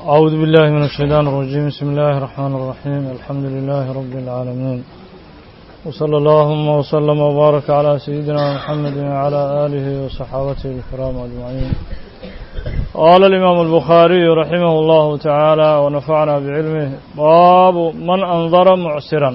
أعوذ بالله من الشيطان الرجيم بسم الله الرحمن الرحيم الحمد لله رب العالمين وصلى اللهم وسلم وبارك على سيدنا محمد وعلى آله وصحابته الكرام أجمعين قال الإمام البخاري رحمه الله تعالى ونفعنا بعلمه باب من أنظر معسرا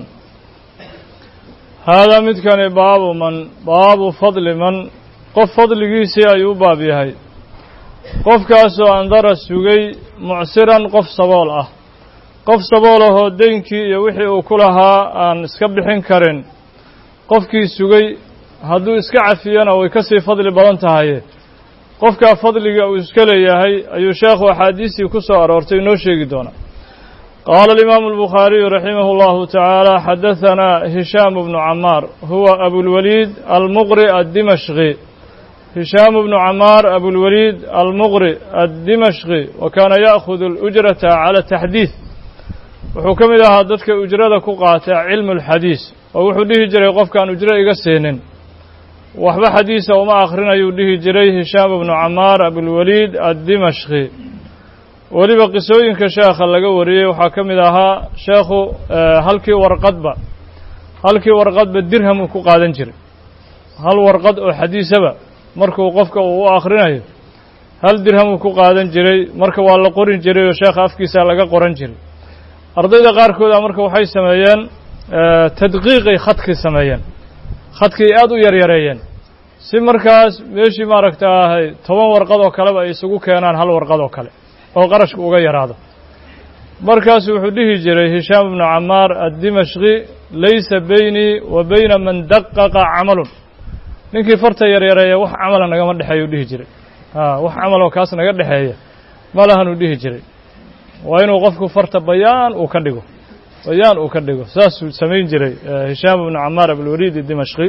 هذا متكن باب من باب فضل من قف فضل جيسي أيوب بابي qofkaasoo andara sugay mucsiran qof sabool ah qof sabool ahoo deynkii iyo wixii uu ku lahaa aan iska bixin karin qofkii sugay hadduu iska cafiyana way ka sii fadli badan tahaye qofkaa fadliga uu iska leeyahay ayuu sheekhu axaadiistii ku soo aroortay inoo sheegi doonaa qaala alimaamu albukhaariyu raximah اllahu tacaala xadahanaa hishaam bnu camaar huwa abulwaliid almuqri addimashqi هشام بن عمار أبو الوليد المغري الدمشقي وكان يأخذ الأجرة على التحديث wuxuu ka mid ahaa dadka ujrada ku qaata cilmu اlxadiis oo wuxuu dhihi jiray qofkaan ujro iga siinin waxba xadiisa uma akrinayuu dhihi jiray hishaam bnu camaar abulwaliid addimashqi weliba qisooyinka sheekha laga wariyey waxaa ka mid ahaa sheekhu halkii warqadba halkii warqadba dirhamuu ku qaadan jiray hal warqad oo xadiisaba markuu qofka uu u akhrinayo hal dirhamuu ku qaadan jiray marka waa la qorin jiray oo sheekha afkiisa laga qoran jiray ardayda qaarkooda marka waxay sameeyeen tadqiiqay khadkii sameeyeen khadkii aad u yaryareeyeen si markaas meeshii maaragta ahay toban warqad oo kaleba ay isugu keenaan hal warqad oo kale oo qarashka uga yaraado markaasu wuxuu dhihi jiray hishaam ibnu camaar addimashqi laysa beynii wa beyna man daqaqa camalun ninkii farta yaryareeya wax camala nagama dhexeeya u dhihi jiray a wax camaloo kaas naga dhexeeya ma lahanuu dhihi jiray waa inuu qofku farta bayaan uu ka dhigo bayaan uu ka dhigo saasuu samayn jiray hishaam bnu camaar abulwaliid dimashqi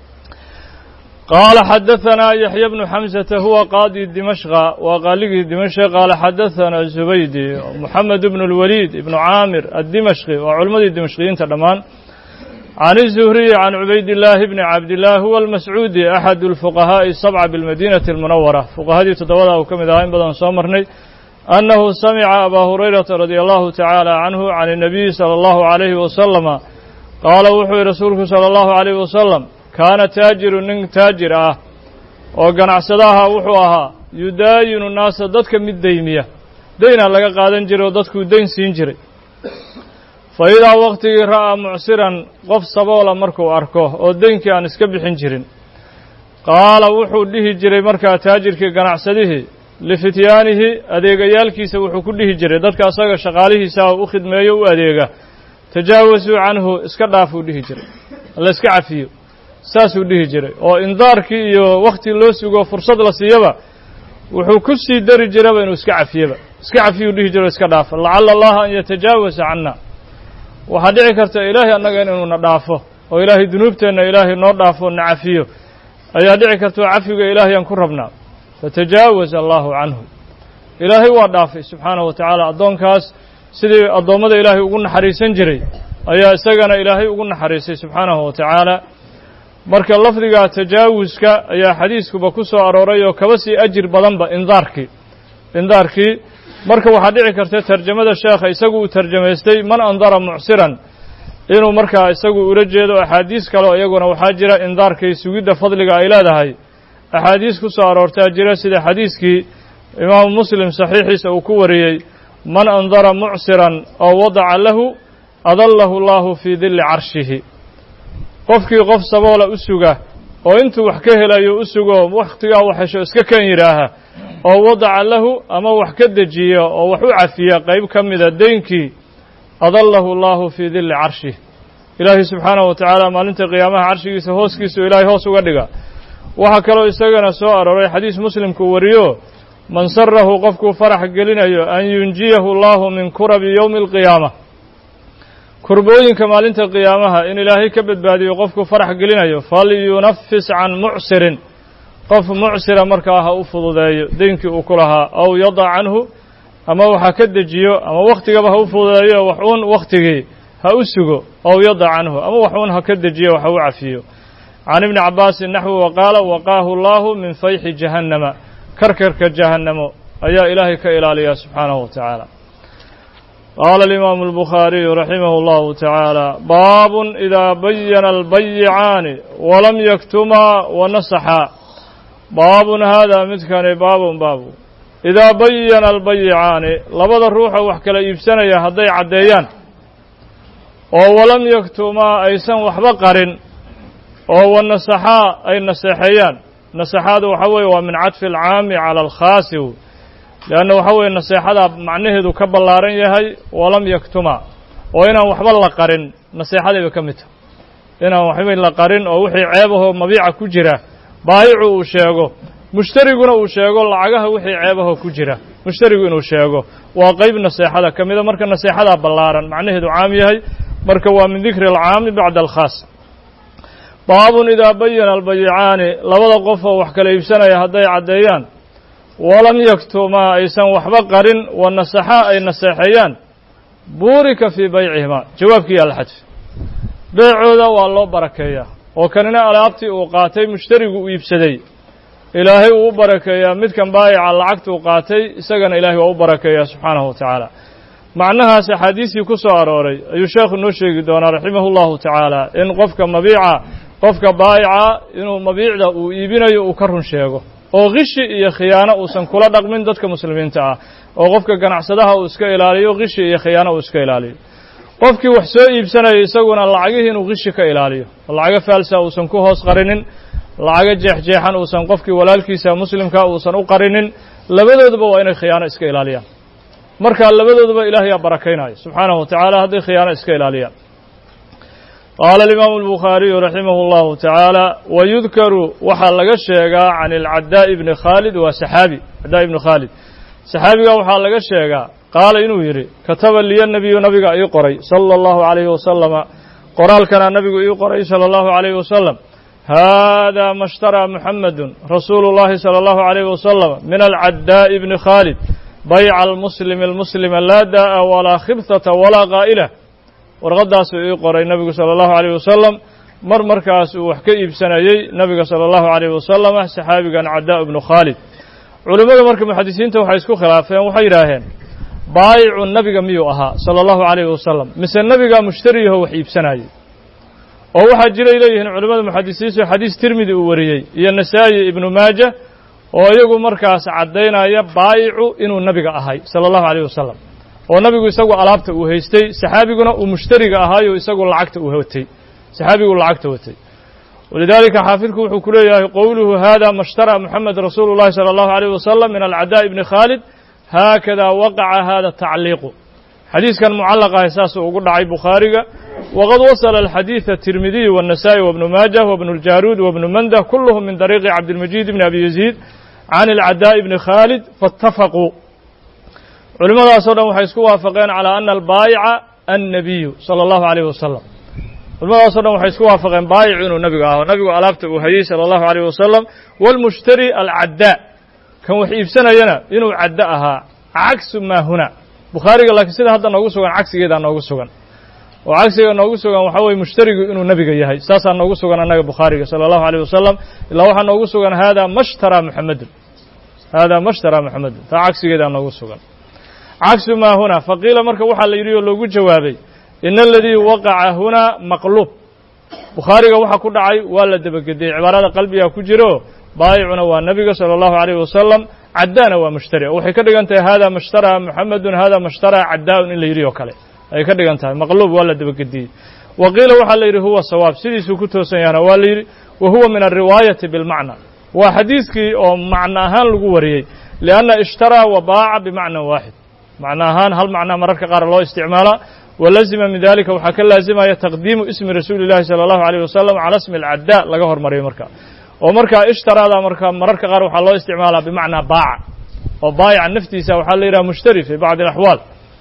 qaala xadahanaa yaxya bnu xamsata huwa qaadi dimashqa waa qaaligii dimashq qaala xadahanaa zubaydi moxamed bnu اlwaliid ibnu caamir addimashqi waa culimmadii dimashqiyiinta dhammaan can الزهriي can cubayd الlaahi bni cabdillah huwa almascuudi axad اlfuqahaaءi الsabca biاlmadinati اlmunawara fuqahadii toddobada uu ka mid ahaa in badan soo marnay annahu samica abaa hurayrata radia allahu tacaala canhu can الnabiyi salى اllahu عalayhi wasalama qaala wuxuu yihi rasuulku salى اllahu عalayhi wasalam kaana taajiru nin taajir ah oo ganacsadaha wuxuu ahaa yudaayinu naasa dadka mid deymiya deynaa laga qaadan jiray oo dadkuu deyn siin jiray fa idaa waktigii ra'aa mucsiran qof saboola markuu arko oo deynkii aan iska bixin jirin qaala wuxuu dhihi jiray markaa taajirkii ganacsadihii lifityaanihi adeegayaalkiisa wuxuu ku dhihi jiray dadka asaga shaqaalihiisa u khidmeeyo u adeega tajaawasuu canhu iska dhaafuu dhihi jiray la iska cafiyo saasuu dhihi jiray oo indaarkii iyo wakhti loo sugo fursad la siiyaba wuxuu ku sii dari jiraba inuu iska cafiyaba iska cafiyuu dhihi jiro iska dhaafa lacala allaha an yatajaawasa canna waxaa dhici karta ilaahay annaga inuuna dhaafo oo ilaahay dunuubteenna ilaahay noo dhaafo na cafiyo ayaa dhici karta oo cafiga ilaahayaan ku rabnaa fatajaawaza allahu canhu ilaahay waa dhaafay subxaanahu wa tacaala addoonkaas sidii addoommada ilaahay ugu naxariisan jiray ayaa isagana ilaahay ugu naxariisay subxaanahu wa tacaala marka lafdiga tajaawuska ayaa xadiiskuba ku soo arooray oo kaba sii ajir badanba indaarkii indaarkii marka waxaa dhici karta tarjamada sheekha isagu uu tarjamaystay man andara mucsiran inuu markaa isagu ula jeedo axaadiis kaleo iyaguna waxaa jira indaarkay sugidda fadliga ay leedahay axaadiis ku soo aroortaa jira sida xadiiskii imaamu muslim saxiixiisa uu ku wariyey man andara mucsiran oo wadaca lahu adallahu allahu fii dilli carshihi qofkii qof saboola u suga oo intuu wax ka helayo u sugo wakhtigaa wax hesho iska kan yidhaaha oo wadaca lahu ama wax ka dejiya oo wax u cafiya qayb ka mida deynkii adallahu allahu fii dilli carshih ilaahay subxaanahu wa tacaala maalinta qiyaamaha carshigiisa hooskiisu ilaahay hoos uga dhiga waxaa kaloo isagana soo arooray xadiis muslimku wariyo man sarahu qofkuu farax gelinayo an yunjiyahu allahu min kurabi yowmi alqiyaama kurbooyinka maalinta qiyaamaha in ilaahay ka badbaadiyo qofku farax gelinayo falyunafis can mucsirin qof mucsira markaa ha u fududeeyo deynkii uu ku lahaa aw yadac canhu ama waxa ka dejiyo ama wakhtigaba ha u fududeeyo wax uun wakhtigii ha u sugo aw yadac canhu ama wax uun ha ka dejiyo wax ha u cafiyo can ibni cabaasin naxwi wa qaala waqaahu allahu min fayxi jahannama karkarka jahannamo ayaa ilaahay ka ilaaliyaa subxaanahu wa tacaala qaala alimaamu albukhaariyu raximah اllahu tacaala baabun idaa bayana albayicaani walam yaktumaa wanasaxaa baabun haadaa midkani baabun baabu idaa bayana albayicaani labada ruuxa wax kala iibsanaya hadday caddeeyaan oo walam yaktumaa aysan waxba qarin oo wanasaxaa ay naseexeeyaan naseexaadu waxa weeye waa min cadfi alcaami cala alkhaasi leanna waxa weeye naseexadaa macnaheedu ka ballaaran yahay walam yaktumaa oo inaan waxba la qarin naseexadayba ka mid tahay inaan waxba la qarin oo wixii ceebahoo mabiica ku jira baayicu uu sheego mushtariguna uu sheego lacagaha wixii ceebahoo ku jira mushtarigu inuu sheego waa qeyb naseexada ka mida marka naseexadaa ballaaran macnaheedu caam yahay marka waa min dikri alcaami bacda alkhaas baabun idaa bayana albayicaani labada qof oo wax kala iibsanaya hadday caddeeyaan walam yaktumaa aysan waxba qarin wa nasaxaa ay naseexeeyaan buurika fii baycihimaa jawaabkii alxadfi beecooda waa loo barakeeyaa oo kanina alaabtii uu qaatay mushtarigu uu iibsaday ilaahay uu u barakeeyaa midkan baayica lacagta uu qaatay isagana ilaahay waa u barakeeyaa subxaanahu wa tacaala macnahaas axaadiistii ku soo arooray ayuu sheekhu noo sheegi doonaa raximahu llahu tacaala in qofka mabiica qofka baayica inuu mabiicda uu iibinayo uu ka run sheego oo kishi iyo khiyaano uusan kula dhaqmin dadka muslimiinta ah oo qofka ganacsadaha uu iska ilaaliyo kishi iyo khiyaano uu iska ilaaliyo qofkii wax soo iibsanaya isaguna lacagihii inuu kishi ka ilaaliyo lacago faalsa uusan ku hoos qarinin lacago jeexjeexan uusan qofkii walaalkiisa muslimka uusan u qarinin labadooduba waa inay khiyaano iska ilaaliyaan marka labadooduba ilaahayaa barakaynayo subxaanahu wa tacaala hadday khiyaano iska ilaaliyaan qaala alimaamu albukhaariyu raximah اllahu tacaala wayudkaru waxaa laga sheegaa can alcadaa'i bni khaalid waa saxaabi caddaa ibni khaalid saxaabiga waxaa laga sheegaa qaala inuu yidhi kataba liya nebiyu nabiga ii qoray sala allahu calayhi wasalama qoraalkana nabigu ii qoray sala allahu calayhi wasalam haadaa ma shtaraa muxamedun rasuulu llahi sala allahu calayhi wasalam min alcaddaa'i bni khaalid bayca almuslimi almuslima laa daa'a walaa khibtata walaa qaa'ila warqadaasuu ii qoray nebigu sala allahu calayh wasalam mar markaas uu wax ka iibsanayey nebiga sala allahu calayh wasalam saxaabigan caddaa ibnu khaalid culimmada marka muxadisiinta waxay isku khilaafeen waxay yidhaaheen baayicu nebiga miyuu ahaa sala allahu calayhi wasalam mise nebigaa mushtariyaho wax iibsanayey oo waxaa jiray leeyihiin culimmada muxadisiintu xadiis tirmidi uu wariyey iyo nasaa'i ibnu maaja oo iyagu markaas caddaynaya baayicu inuu nebiga ahay sala allahu calayh wasalam oo nabigu isagu alaabta uu haystay saxaabiguna uu mushtariga ahaayo isagu lacagta uu watay saxaabigu lacagta watay walidaalika xaafidku wuxuu ku leeyahay qowluhu hada ma shtaraa moxamed rasuulu llahi sala allahu alayh wasalam min alcadaa ibni khaalid haakada waqaca hada tacliiqu xadiiskan mucallaqahay saasuu ugu dhacay bukhaariga waqad wasala alxadiida tirmidiy wالnasa'i wabnu maajah wabnu اljaruud wabnu mandah kulluhum min dariiqi cabdilmajiid ibni abi yaziid can alcadaa ibni khaalid faاtafaquu culimmadaasoo dhan waxay isku waafaqeen calaa ana albaayica annabiyu sala allahu alayh wasalam culimmadaasoo dhan waxay isku waafaqeen baayicu inuu nebigu aho nabigu alaabta uu hayey sala allahu alayh wasalam waalmushtari alcaddaa kan wax iibsanayana inuu caddo ahaa cagsu maa huna bukhaariga laakiin sida hadda noogu sugan cagsigeedaa noogu sugan oo cagsiga noogu sugan waxaa weye mushtarigu inuu nebiga yahay saasaa noogu sugan annaga bukhaariga sala allahu alayh wasalam ilaa waxaa noogu sugan haadaa mashtaraa muxamedun haadaa mashtaraa muxamedun taa cagsigeedaa noogu sugan cagsu maa huna faqiila marka waxaa la yidhi oo loogu jawaabay ina aladii waqaca hunaa maqluub bukhaariga waxa ku dhacay waa la debagediyey cibaarada qalbiga ku jiro baayicuna waa nebiga sala allahu alayh wasalam caddaana waa mushtari oo waxay ka dhigan tahay hada mashtaraa muxamedun hada mashtaraa caddaa'un in la yidhi oo kale ay ka dhigan tahay maqluub waa la debagediyey wa qiila waxaa la yidhi huwa sawaab sidiisuu ku toosan yahana waa la yidhi wa huwa min alriwaayati bilmacna waa xadiiskii oo macno ahaan lagu wariyey lianna ishtaraa wa baaca bimacnan waaxid macno ahaan hal macnaa mararka qaar loo isticmaalaa walazima min dalika waxaa ka laazimaya taqdiimu ismi rasuuli llahi sala allahu alayh wasalam cala ismi alcaddaa laga hormariyo marka oo markaa ishtaraada marka mararka qaar waxaa loo isticmaalaa bimacnaa baaca oo baayica naftiisa waxaa la yidhaha mushtari fi bacdi alaxwaal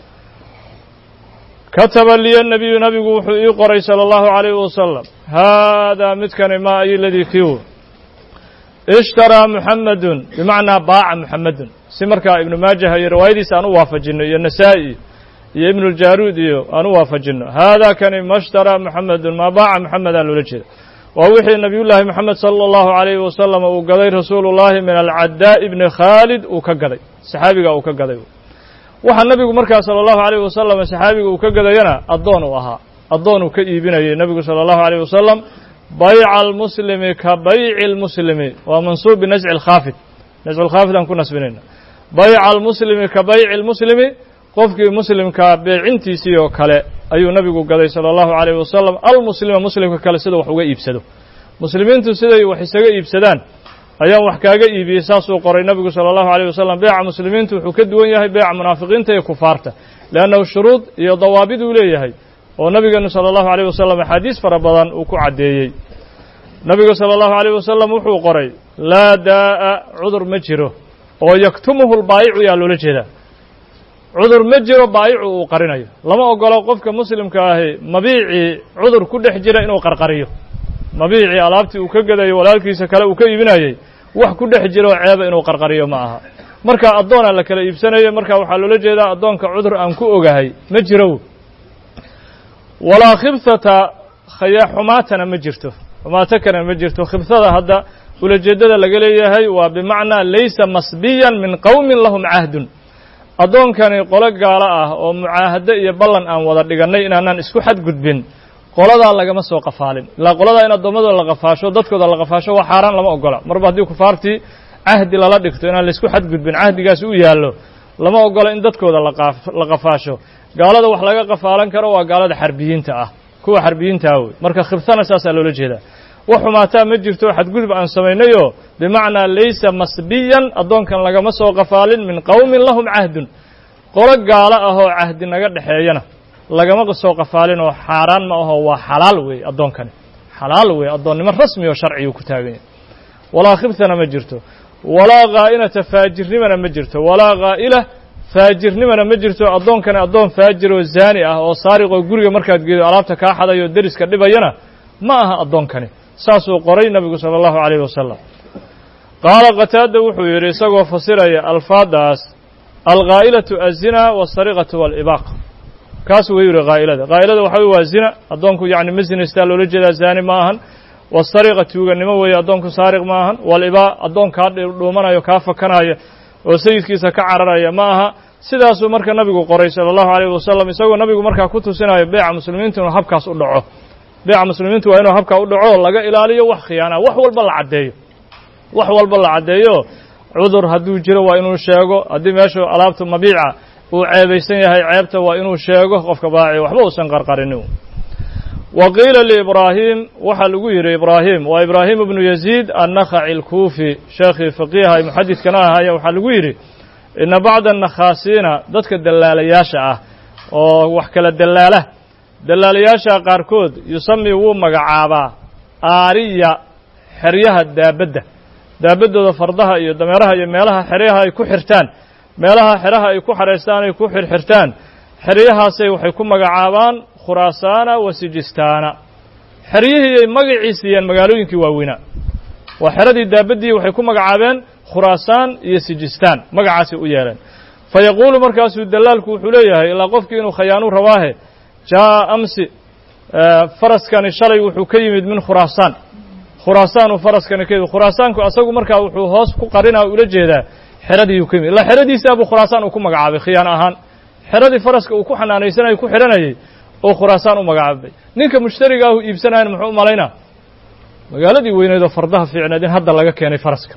kataba liya nabiyu nabigu wuxuu ii qoray sala allahu alayh wasalam haadaa midkani maa ay ladii kiw ishtaraa muxamedun bimacnaa baaca muxamedun si markaa ibnu maajah iyo riwaayadiisa aan u waafajinno iyo nasaa'i iyo ibnu ljaruud iyo aan u waafajinno haadaa kani ma shtaraa muxamedun maa baaca muxamedaa loola jeeda waa wixii nabiyullaahi moxamed sala allahu alayhi wasalam uu gaday rasuulu llahi min alcaddaa ibni khaalid uu ka gaday saxaabiga uu ka gaday waxaa nebigu markaa sala allahu alayh wasalam saxaabiga uu ka gadayana addoon uu ahaa addoon uu ka iibinayay nebigu sala allahu alayh wasalam bayca almuslimi ka bayci almuslimi waa mansuub binasci alkhaafid nascu lkhaafid aan ku nasbinayna bayca almuslimi ka bayci almuslimi qofkii muslimkaa beecintiisii oo kale ayuu nebigu gaday sala allahu alayh wasalam almuslima muslimka kale sida wax uga iibsado muslimiintu siday wax isaga iibsadaan ayaan wax kaaga iibiyey saasuu qoray nebigu sala allahu alayh wasalam beeca muslimiintu wuxuu ka duwan yahay beeca munaafiqiinta iyo kufaarta leannahu shuruud iyo dawaabid uu leeyahay oo nabigeenu sala allahu alayh wasalam axaadiis fara badan uu ku caddeeyey nebigu sala allahu alayh wasalam wuxuu qoray laa daa'a cudur ma jiro oo yaktumuhu lbaayicu yaa loola jeedaa cudur ma jiro baayicu uu qarinayo lama ogolo qofka muslimka ahi mabiicii cudur ku dhex jira inuu qarqariyo mabiicii alaabtii uu ka gadayo walaalkiisa kale uu ka iibinayey wax ku dhex jiro ceeba inuu qarqariyo ma aha marka addoonaa la kala iibsanayo marka waxaa loola jeedaa addoonka cudur aan ku ogahay ma jiro walaa khibhata khaya xumaatana ma jirto xumaato kana ma jirto khibhada hadda ulajeeddada laga leeyahay waa bimacnaa laysa masbiyan min qowmin lahum cahdun addoonkani qolo gaalo ah oo mucaahado iyo ballan aan wada dhigannay inaanaan isku xadgudbin qoladaa lagama soo qafaalin ilaa qoladaa in addoommadooda la qafaasho dadkooda la qafaasho waa xaaraan lama ogola marba haddii kufaartii cahdi lala dhigto inaan laysku xadgudbin cahdigaasi u yaallo lama ogola in dadkooda la qafaasho gaalada wax laga qafaalan karo waa gaalada xarbiyiinta ah kuwa xarbiyiintaa wey marka khibtana saasaa loola jeedaa wax xumaataa ma jirto xadgudub aan samaynayoo bimacnaa laysa masbiyan addoonkan lagama soo qafaalin min qowmin lahum cahdun qolo gaalo ah oo cahdi naga dhexeeyana lagama soo qafaalin oo xaaraan ma aho waa xalaal weeye addoonkani xalaal weeye addoonnimo rasmi oo sharcigu ku taagan yahay walaa khibtana ma jirto walaa ghaa'inata faajirnimana ma jirto walaa ghaa'ila faajirnimana ma jirto addoonkani addoon faajir oo zaani ah oo saariqoo guriga markaad geedo alaabta kaa xadayo deriska dhibayana ma aha addoonkani saasuu qoray nebigu sala allahu calayh wasalam qaala qataada wuxuu yidhi isagoo fasiraya alfaadaas alghaa'ilatu azina waasariqatu waalibaaq kaas wuu yidhi haa'ilada haa'ilada waxa wey waa zina addoonku yacni ma zinaystaa loola jeedaa zaani ma ahan wasariqa tuuganimo weeye addoonku saariq ma ahan walibaa addoon kaa dhuumanayo kaa fakanaya oo sayidkiisa ka cararaya ma aha sidaasuu marka nabigu qoray sala allahu alayh wasalam isagoo nabigu markaa ku tusinayo beeca muslimiintu inuu habkaas u dhaco beeca muslimiintu waa inuu habkaa u dhaco laga ilaaliyo wax khiyaanaa wax walba la caddeeyo wax walba la caddeeyo cudur hadduu jiro waa inuu sheego haddii meeshu alaabta mabiica uu ceebaysan yahay ceebta waa inuu sheego qofka baaci waxba uusan qarqarinin wa qiila liibraahim waxaa lagu yidhi ibraahim waa ibraahim ibnu yaziid annakhaci alkuufi sheekhii faqiiha ay muxadidkana ahaya waxaa lagu yidhi ina bacda annakhaasiina dadka dallaalayaasha ah oo wax kala dallaala dallaalayaasha qaarkood yusami wuu magacaabaa aariya xeryaha daabadda daabaddooda fardaha iyo dameeraha iyo meelaha xeryaha ay ku xirtaan meelaha xeraha ay ku xaraystaan ay ku xirxirtaan xeryahaasay waxay ku magacaabaan khuraasaana wa sijistaana xeryihiiay magacii siiyeen magaalooyinkii waaweynaa waa xeradii daabaddii waxay ku magacaabeen khuraasaan iyo sijistaan magacaasay u yeeleen fa yaquulu markaasuu dallaalku wuxuu leeyahay ilaa qofkii inuu khayaanu rabaahe jaa'a amsi faraskani shalay wuxuu ka yimid min khuraasaan khuraasaanuu faraskani ka yimid khuraasaanku asagu markaa wuxuu hoos ku qarinaa ula jeedaa xeradiiuu ka yimid ilaa xeradiisaabuu khuraasaan uu ku magacaabay khiyaano ahaan xeradii faraska uu ku xanaanaysanayay ku xidhanayay oo khuraasaan u magacaabay ninka mushtariga ahu iibsanayana muxuu u malaynaa magaaladii weyneedoo fardaha fiicneed in hadda laga keenay faraska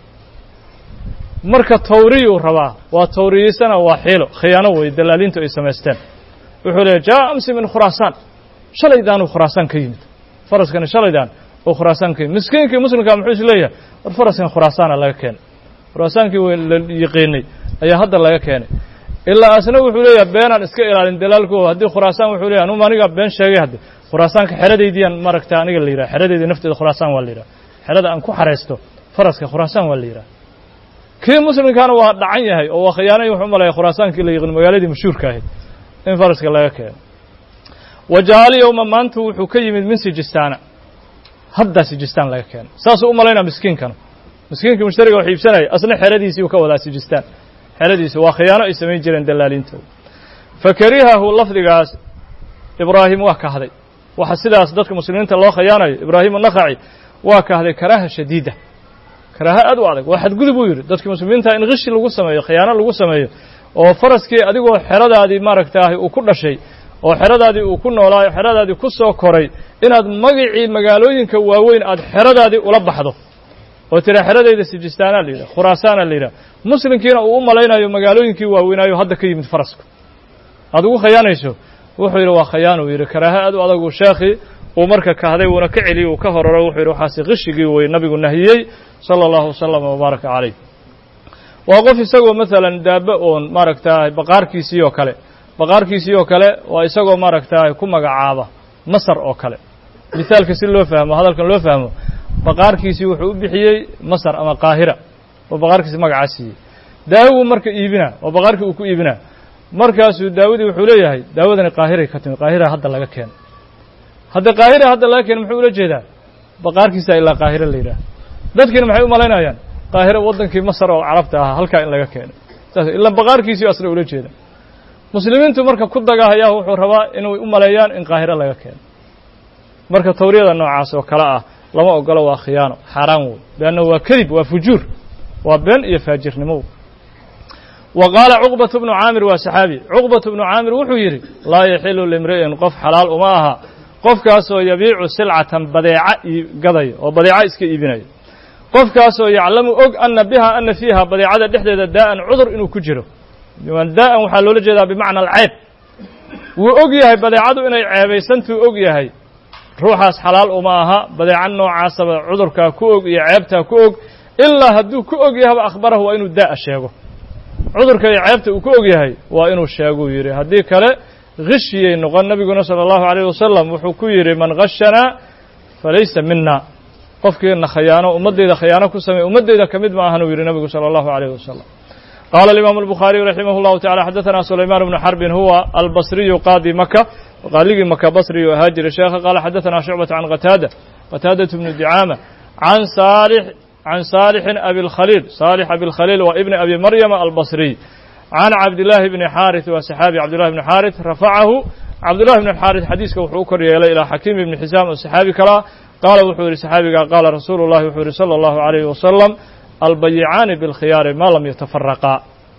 marka tawriyuu rabaa waa tawriyiisana waa xiilo khiyaano wey dalaaliintu ay samaysteen wuxuu leeyahy jaa amsi min khuraasaan shalaydaanuu khuraasaan ka yimid faraskani shalaydaan oo khuraasaan ka yimid miskiinkii muslimkaa muxuu is leeyahay war faraskan khuraasaana laga keenay khuraasaankii la yiqiinay ayaa hadda laga keenay ilaa asna wuxuu leeyahay beenaan iska ilaalin dalaalkooda haddii khuraasaan wuxuu leeyahy anuma anigaa been sheegay hadde khuraasaanka xeradaydiiyaan maaragta aniga la yidhaha xeradayda nafteeda khuraasaan waa la yidhaha xerada aan ku xaraysto faraska khuraasaan waa la yidhaha kii muslimkaana waa dhacan yahay oo waa khiyaanay wuxuu u malaya khuraasaankii la yiqiin magaaladii mashhuurka ahayd in faraska laga keeno wajaali yowma maanta wuxuu ka yimid min sijistaana haddaa sijistaan laga keenay saasuu u malaynaa miskiinkana miskiinkii mushtariga wax iibsanaya asna xeradiisii uu ka wadaa sijistaan xeradiisi waa khiyaano ay samayn jireen dalaaliintooda fakarihahu lafdigaas ibraahim waa kahday waxa sidaas dadka muslimiinta loo khiyaanayo ibraahim anakhaci waa kahday karaaha shadiida karaaha aad u adag waa xadgudub uu yidhi dadka muslimiinta in kishi lagu sameeyo khiyaano lagu sameeyo oo faraskii adigoo xeradaadii maaragtaahay uu ku dhashay oo xeradaadii uu ku noolaayo xeradaadii ku soo koray inaad magicii magaalooyinka waaweyn aad xeradaadii ula baxdo oo tira xeradayda sijistaanaa la yidhaha khuraasaana la yidhaha muslimkiina uu u malaynayo magaalooyinkii waaweynaayo hadda ka yimid farasku aad ugu khayaanayso wuxuu yidhi waa khayaan uu yidhi karaaha aad u adagu sheekhii uu marka kahday wuuna ka celiyey uu ka horaro wuxuu yidhi waxaasi qishigii wey nabigu nahiyey sala allahu wasalam wabaaraka calayh waa qof isagoo maalan daaba oon maaragtaay baqaarkiisii oo kale baqaarkiisii oo kale waa isagoo maaragtaay ku magacaaba masar oo kale misaalka si loo fahmo hadalkan loo fahmo baqaarkiisii wuxuu u bixiyey masar ama qaahira oo baqaarkiisi magacaa siiyey daawuu marka iibinaa oo baqaarkii uu ku iibinaa markaasuu daawadii wuxuu leeyahay daawadani qaahiray ka timid qaahira hadda laga keeno hadda qaahira hadda laga keeno muxuu ula jeedaa baqaarkiisa ilaa qaahira la yidhaah dadkiina maxay u malaynayaan qaahira waddankii masar oo carabta ahaa halkaa in laga keenay saas ilaa baqaarkiisii asna ula jeeda muslimiintu marka ku dagahayaa wuxuu rabaa inay u maleeyaan in qaahiro laga keeno marka tawriyada noocaas oo kale ah lama ogolo waa khiyaano xaaraan wey leanna waa kadib waa fujuur waa been iyo faajirnimo wa qaala cuqbatu bnu caamir waa saxaabi cuqbatu bnu caamir wuxuu yidhi laa yaxilu limri'in qof xalaal uma aha qofkaasoo yabiicu silcatan badeeca gadaya oo badeeca iska iibinaya qofkaasoo yaclamu og ana biha ana fiiha badeecada dhexdeeda daa'an cudur inuu ku jiro daa'an waxaa loola jeedaa bimacna alceyb wuu og yahay badeecadu inay ceebaysantuu og yahay ruuxaas xalaal uma aha badeeca noocaasaba cudurkaa ku og iyo ceebtaa ku og ilaa hadduu ku og yahaba akhbarahu waa inuu daa'a sheego cudurka iyo ceebta uu ku og yahay waa inuu sheeguu yidhi haddii kale khishiyay noqon nebiguna sala allahu alayh wasalam wuxuu ku yidhi man khashanaa falaysa mina qofkiina khayaano ummaddayda khayaano ku sameey ummaddayda ka mid ma ahan uu yidhi nebigu sala allahu alayh wasalam qaala alimaamu albukhaariyu raximah llahu tacala xadaثana sulaymaan bnu xarbin huwa albasriyu qaadi maka qaaligii maka basriyu ahaa jira sheekha qaala xadaثana shucbata can qataada qataadaة bnu dicaama can saalix can saalixin abi اlkhaliil saalix abi اlkhaliil waa ibni abi maryama albasriy can cabdillaahi bni xaarith waa saxaabi cabdillahi bni xaarith rafacahu cabdullahi bni xaarith xadiiska wuxuu u kor yeelay ilaa xakiim ibni xisaam oo saxaabi kalaa qaala wuxuu yidhi saxaabiga qaala rasuulu llahi wuxuu yidhi salى اllahu عalayh wasalam albayicaani biاlkhiyaari maa lam yatafaraqaa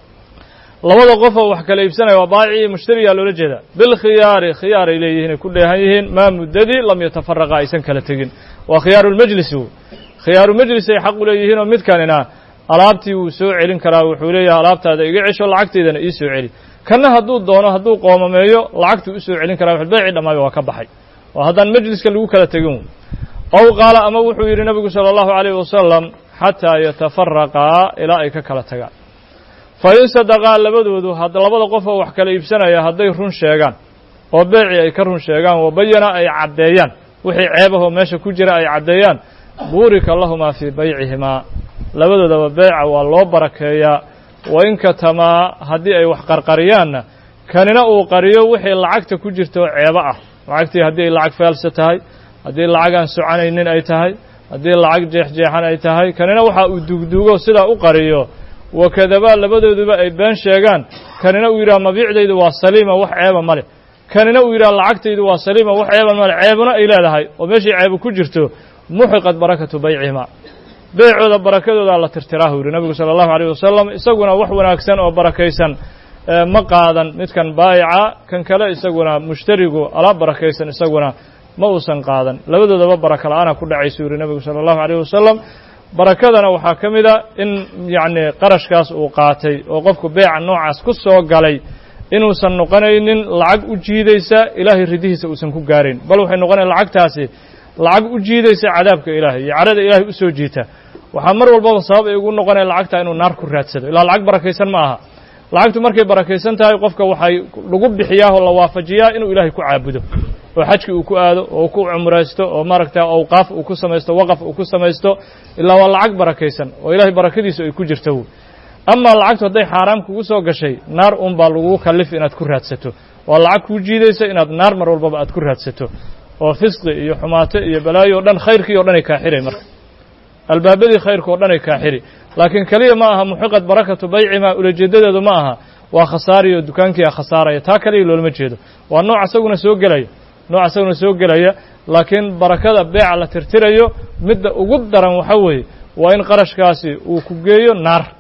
labada qof oo wax kala iibsanaya waa baayici iyo mushtariyaa loola jeedaa bilkhiyaari khiyaaray leeyihiin ay ku dheehan yihiin maa muddadii lam yatafaraqa aysan kala tegin waa khiyaaru lmajlisi wey khiyaaru majlis ay xaq u leeyihiin oo midkanina alaabtii wuu soo celin karaa wuxuu leeyahay alaabtaada iga cesho lacagteydana ii soo celi kanna hadduu doono hadduu qoomameeyo lacagtuu u soo celin karaa wax beeci dhammaaba waa ka baxay oo haddaan majliska lagu kala tegin wey ow qaala ama wuxuu yidhi nebigu sala allahu alayh wasalam xataa yatafaraqaa ilaa ay ka kala tagaan fa in sadaqaa labadoodu had labada qof oo wax kala iibsanaya hadday run sheegaan oo beecii ay ka run sheegaan wabayana ay caddeeyaan wixii ceebahoo meesha ku jira ay caddeeyaan buurika lahumaa fii baycihimaa labadoodaba beeca waa loo barakeeyaa wa in katamaa haddii ay wax qarqariyaanna kanina uu qariyo wixii lacagta ku jirta oo ceebo ah lacagtii haddii ay lacag faalsa tahay haddii lacag aan soconaynin ay tahay haddii lacag jeexjeexan ay tahay kanina waxa uu dugdugo sidaa u qariyo wakadabaa labadooduba ay been sheegaan kanina uu yidhaha mabiicdaydu waa saliima wax ceeba ma leh kanina uu yidhaha lacagtaydu waa saliima wax ceeba ma leh ceebuna ay leedahay oo meeshii ceebu ku jirto muxiqat barakatu baycihima beecooda barakadoodaa la tirtiraahu yidhi nabigu sala allahu alayh wasalam isaguna wax wanaagsan oo barakaysan ma qaadan midkan baayica kan kale isaguna mushtarigu alaab barakaysan isaguna ma uusan qaadan labadoodaba baraka la-aana ku dhacaysu yidhi nebigu sala allahu alayh wasalam barakadana waxaa ka mid a in yacni qarashkaas uu qaatay oo qofku beeca noocaas ku soo galay inuusan noqonaynin lacag u jiidaysa ilaahay ridihiisa uusan ku gaarayn bal waxay noqonayn lacagtaasi lacag u jiidaysa cadaabka ilaahay iyo carada ilaahay u soo jiita waxaa mar walbaba sabab ay ugu noqonaya lacagta inuu naar ku raadsado ilaa lacag barakaysan ma aha lacagtu markay barakaysan tahay qofka waxay lagu bixiyaa oo la waafajiyaa inuu ilaahay ku caabudo oo xajkii uu ku aado oo ku cumraysto oo maaragta awqaaf uu ku samaysto waqaf uu ku samaysto ilaa waa lacag barakaysan oo ilaahay barakadiisu ay ku jirto amaa lacagtu hadday xaaraam kugu soo gashay naar un baa lagugu kallif inaad ku raadsato waa lacag kuu jiidaysa inaad naar mar walbaba aad ku raadsato oo fisqi iyo xumaato iyo balaayo o dhan khayrkii o dhan ay kaa xiray marka albaabadii khayrka o dhan ay kaa xiri laakiin keliya ma aha muxiqat barakatu baycimaa ulajeedadeedu ma aha waa khasaariyo dukaankii a khasaaraya taa kaliya loolama jeedo waa nooc isaguna soo gelaya nooc isaguna soo gelaya laakiin barakada beeca la tirtirayo midda ugu daran waxa weeye waa in qarashkaasi uu ku geeyo naar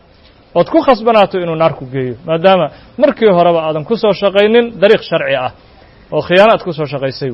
ood ku khasbanaato inuu naar ku geeyo maadaama markii horeba aadan ku soo shaqaynin dariiq sharci ah oo khiyaano aad ku soo shaqaysay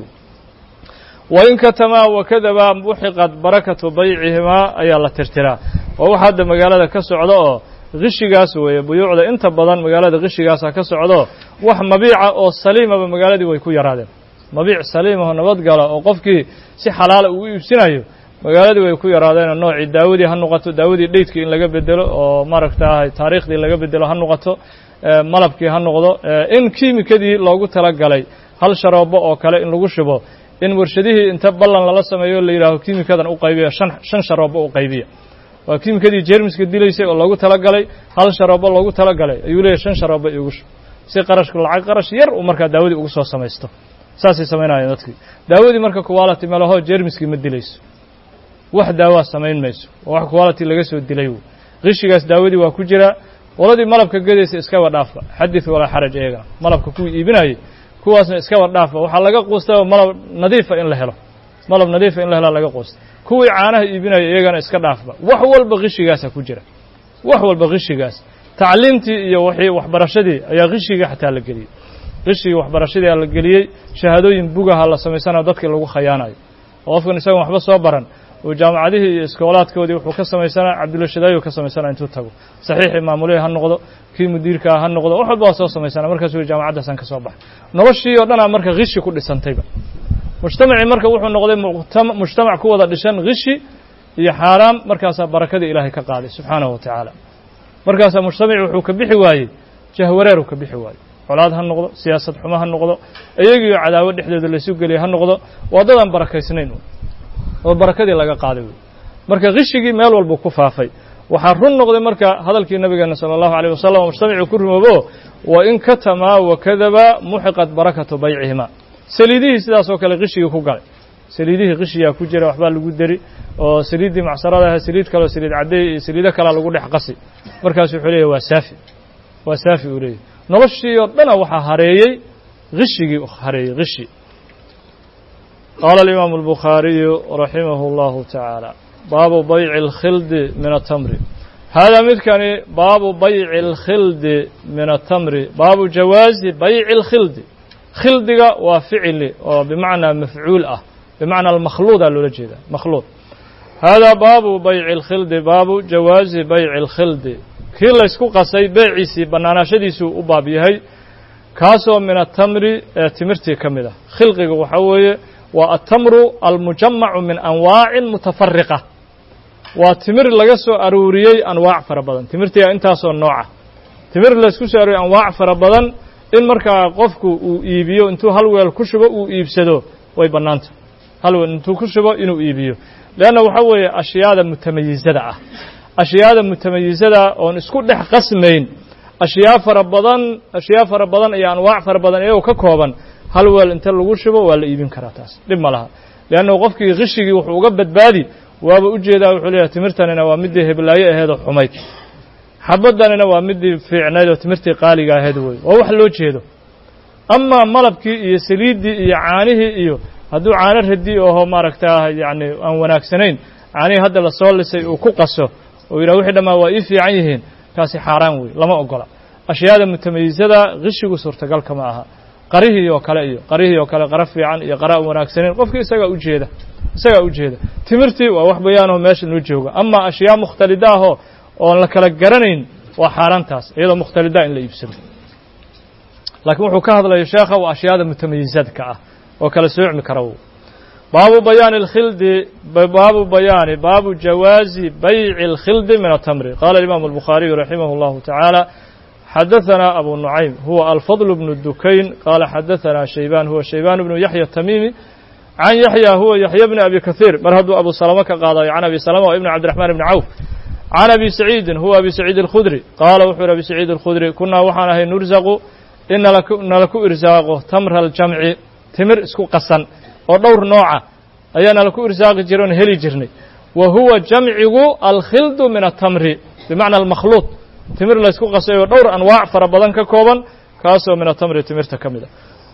wain katamaa wakadabaa muxiqat barakatu baycihimaa ayaa la tirtiraa oo waxa hadda magaalada ka socda oo kishigaas weeye buyuucda inta badan magaalada kishigaasa ka socdo wax mabiica oo saliimaba magaaladii way ku yaraadeen mabiic saliimaho nabadgala oo qofkii si xalaala uu iibsinayo magaaladii way ku yaraadeen noocii daawadii ha noqoto daawadii dheydkii in laga bedelo oo maaragtaahay taariikhdii laga bedelo ha noqoto malabkii ha noqdo in kiimikadii loogu talagalay hal sharoobo oo kale in lagu shubo in warshadihii inta ballan lala sameeyo la yidhaaho kiimikadan u qaybiya shan shan sharoobo u qaybiya waa kiimikadii jermiska dilaysay oo loogu talagalay hal sharoobo loogu talagalay ayuu leeyahy shan sharoobo iigu shub si qarashku lacag qarash yar uu markaa daawadii ugu soo samaysto saasay samaynayeen dadkii daawadii marka quality malaho jermiskii ma dilayso wax daawaa samayn mayso oo wax quality laga soo dilay wey qishigaas daawadii waa ku jiraa qoladii malabka gedaysa iskaba dhaafba xadid walaa xaraj iyagana malabka kuwii iibinayay kuwaasna iskaba dhaafba waxaa laga quustay malab nadiifa in la helo malab nadiifa in la helaa laga quustay kuwii caanaha iibinaya iyagana iska dhaafba wax walba qishigaasa ku jira wax walba qishigaas tacliimtii iyo wixii waxbarashadii ayaa qishigii xataa la geliyey qishigii waxbarashadii aa la geliyey shahaadooyin bugaha la samaysanayo dadkii lagu khayaanayo oo qofkan isagan waxba soo baran oo jaamacadihii iyo iskoolaadkoodii wuxuu ka samaysanaa cabdulashadaayu ka samaysana intuu tago saxiixii maamulihii ha noqdo kii mudiirkaa ha noqdo wax walba waa soo samaysana markaasuu jaamacaddaasaan ka soo baxay noloshii oo dhanaa marka khishi ku dhisantayba mujtamacii marka wuxuu noqday mujtamac ku wada dhishan khishi iyo xaaraam markaasaa barakadii ilaahay ka qaaday subxaanahu wa tacaala markaasaa mujtamacii wuxuu ka bixi waayey jahwareer uu ka bixi waayey colaad ha noqdo siyaasad xumo ha noqdo iyagiioo cadaawad dhexdooda laysu geliya ha noqdo waa dadaan barakaysnayn oo barakadii laga qaaday wey marka khishigii meel walbuu ku faafay waxaa run noqday marka hadalkii nabigeena sala allahu alayh wasalam oo mujtamacii ku rumoobo wa in katamaa wakadaba muxiqat barakatu baycihima saliidihii sidaas oo kale khishigii ku galay saliidihii khishiyaa ku jira waxbaa lagu deri oo saliiddii macsarada aha saliid kaleo saliid caddeey iyo saliido kalea lagu dhex qasi markaasu wuxuu leeyahy waa saafi waa saafi uu leeyahy noloshii oo dhana waxaa hareeyey khishigii hareeyey khishi qaala alimaamu albukhaariyu raximahu اllahu tacaala baabu bayci اlkhildi min atamri haadaa midkani baabu bayci اlkhildi min atamri baabu jawaazi bayci اlkhildi khildiga waa ficili oo bimacnaa mafcuul ah bimacnaa almakhluudaa loola jeeda makhluud haadaa baabu bayci اlkhildi baabu jawaazi bayci اlkhildi kii laysku qasay beeciisii bannaanaashadiisuu u baab yahay kaasoo min atamri ee timirtii ka mid ah khilqiga waxaa weeye waa atamru almujamacu min anwaacin mutafariqa waa timir laga soo aruuriyey anwaac fara badan timirtiga intaasoo nooca timir laysku soo aruuriyey anwaac fara badan in markaa qofku uu iibiyo intuu hal weel ku shubo uu iibsado way bannaanta hal weel intuu ku shubo inuu iibiyo leanna waxaa weeye ashyaada mutamayizada ah ashyaada mutamayizada oon isku dhex qasmayn ashyaa fara badan ashyaa fara badan iyo anwaac fara badan iyagoo ka kooban hal weel inta lagu shubo waa la iibin karaa taas dhib ma laha leannahu qofkii khishigii wuxuu uga badbaadi waaba u jeedaa wuxuu leeyahay timirtanina waa middii heblaayo aheedoo xumayd xabaddanina waa middii fiicnayd oo timirtii qaaliga aheed wey waa wax loo jeedo amaa malabkii iyo saliiddii iyo caanihii iyo hadduu caano radi oho maaragtaa yacni aan wanaagsanayn caanihii hadda lasoo lisay uu ku qaso oo yidhah wixii dhammaa waa ii fiican yihiin kaasi xaaraan wey lama ogola ashyaada mutamayizada kishigu suurtagalka ma aha qarihii oo kale iyo qarihii oo kale qara fiican iyo qara aan wanaagsanayn qofkii isagaa ujeeda isagaa ujeeda timirtii waa wax bayaanoo meesha noo jooga amaa ashyaa mukhtalida ahoo oon la kala garanayn waa xaaraantaas iyadoo mukhtalida in la iibsado laakiin wuxuu ka hadlaya sheekha waa ashyaada mutamayizadka ah oo kala soocmi kara baabu bayaani اlkhildi baabu bayaani baabu jawaazi bayci اlkhildi min atamri qala imaamu الbukhaariyu raximah اllahu tacaala xadaثana abu nucaym huwa alfadl bnu dukayn qala xadaثana shaybaan huwa shaybaan bnu yaxya tamimi can yaxya huwa yaxya bni abi kahiir mar hadduu abu salama ka qaadayo can abi salama ibn cabdiraxman ibni cawf can abi saciidin huwa abi saciid اlkhudri qaala wuxuu yhi abi saciid اlkhudri kunaa waxaan ahay nursaqu in nala ku irsaaqo tamra aljamci timir isku qasan oo dhowr nooca ayaana laku irsaaqi jiray oon heli jirnay wa huwa jamcigu alkhildu min atamri bimacna almakhluuط timir laysku qasay oo dhowr anwaac fara badan ka kooban kaasoo min atamri timirta ka mid a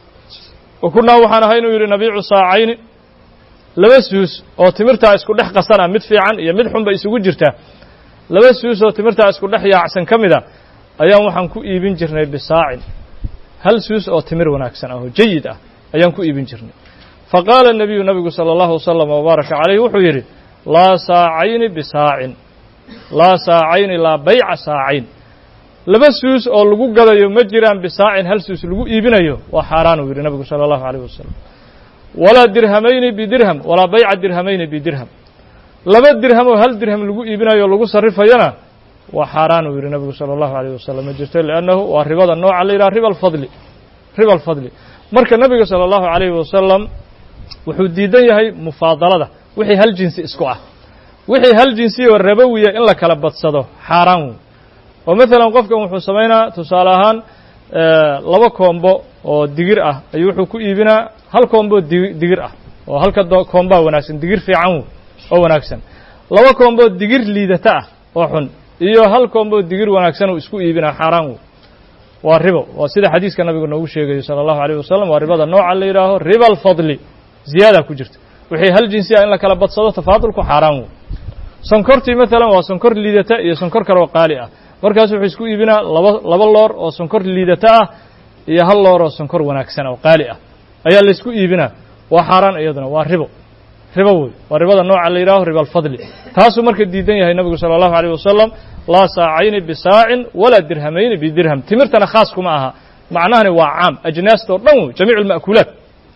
wa kunaa waxaan ahay inuu yidhi nabiicu saacayni laba suus oo timirtaa isku dhex qasana mid fiican iyo mid xunba isugu jirta laba suus oo timirtaa isku dhex yaacsan ka mid a ayaan waxaan ku iibin jirnay bisaacin hal suus oo timir wanaagsan ah oo jayid ah ayaan ku iibin jirnay fa qaala nabiyu nabigu sala allahu wasalam wabaaraka calayh wuxuu yidhi laa saacayni bisaacin laa saacayni laa bayca saacayn laba suus oo lagu gadayo ma jiraan bisaacin hal suus lagu iibinayo waa xaaraan uu yidhi nabigu sala allahu alayh wasalam walaa dirhamayni bidirham walaa bayca dirhamayni bidirham laba dirham oo hal dirham lagu iibinayo o lagu sarrifayana waa xaaraan uu yidhi nabigu sala allahu alayh wasalam ma jirto liannahu waa ribada nooca la yidhaha riba alfadli riba alfadli marka nabiga sala allahu alayhi wasalam wuxuu diidan yahay mufaadalada wixii hal jinsi isku ah wixii hal jinsi oo rabowiya in la kala badsado xaaraan wey oo maalan qofkan wuxuu samaynaa tusaale ahaan laba koombo oo digir ah ayuu wuxuu ku iibinaa hal koombo di digir ah oo halka koombaa wanaagsan digir fiican wey oo wanaagsan laba koombo digir liidata ah oo xun iyo hal koombo digir wanaagsan uu isku iibinaa xaaraan wey waa ribo waa sida xadiiska nabigu noogu sheegayo sala allahu alayh wasalam waa ribada nooca la yidhaaho riba alfadli ziyaada ku jirta wixii hal jinsi ah in la kala badsado tafaadulku xaaraan wey sonkortii maalan waa sonkor liidata iyo sonkor kale oo qaali ah markaas wuxuu isku iibinaa laba laba loor oo sonkor liidata ah iyo hal loor oo sonkor wanaagsan oo qaali ah ayaa laysku iibinaa waa xaaraan iyaduna waa ribo ribo wey waa ribada nooca la yidhaho riba alfadli taasuu marka diidan yahay nabigu sala allahu alayh wasalam laa saacayni bisaacin walaa dirhamayni bidirham timirtana khaas kuma aha macnahani waa caam ajnaastoo dhan wey jamiicu alma'kuulaat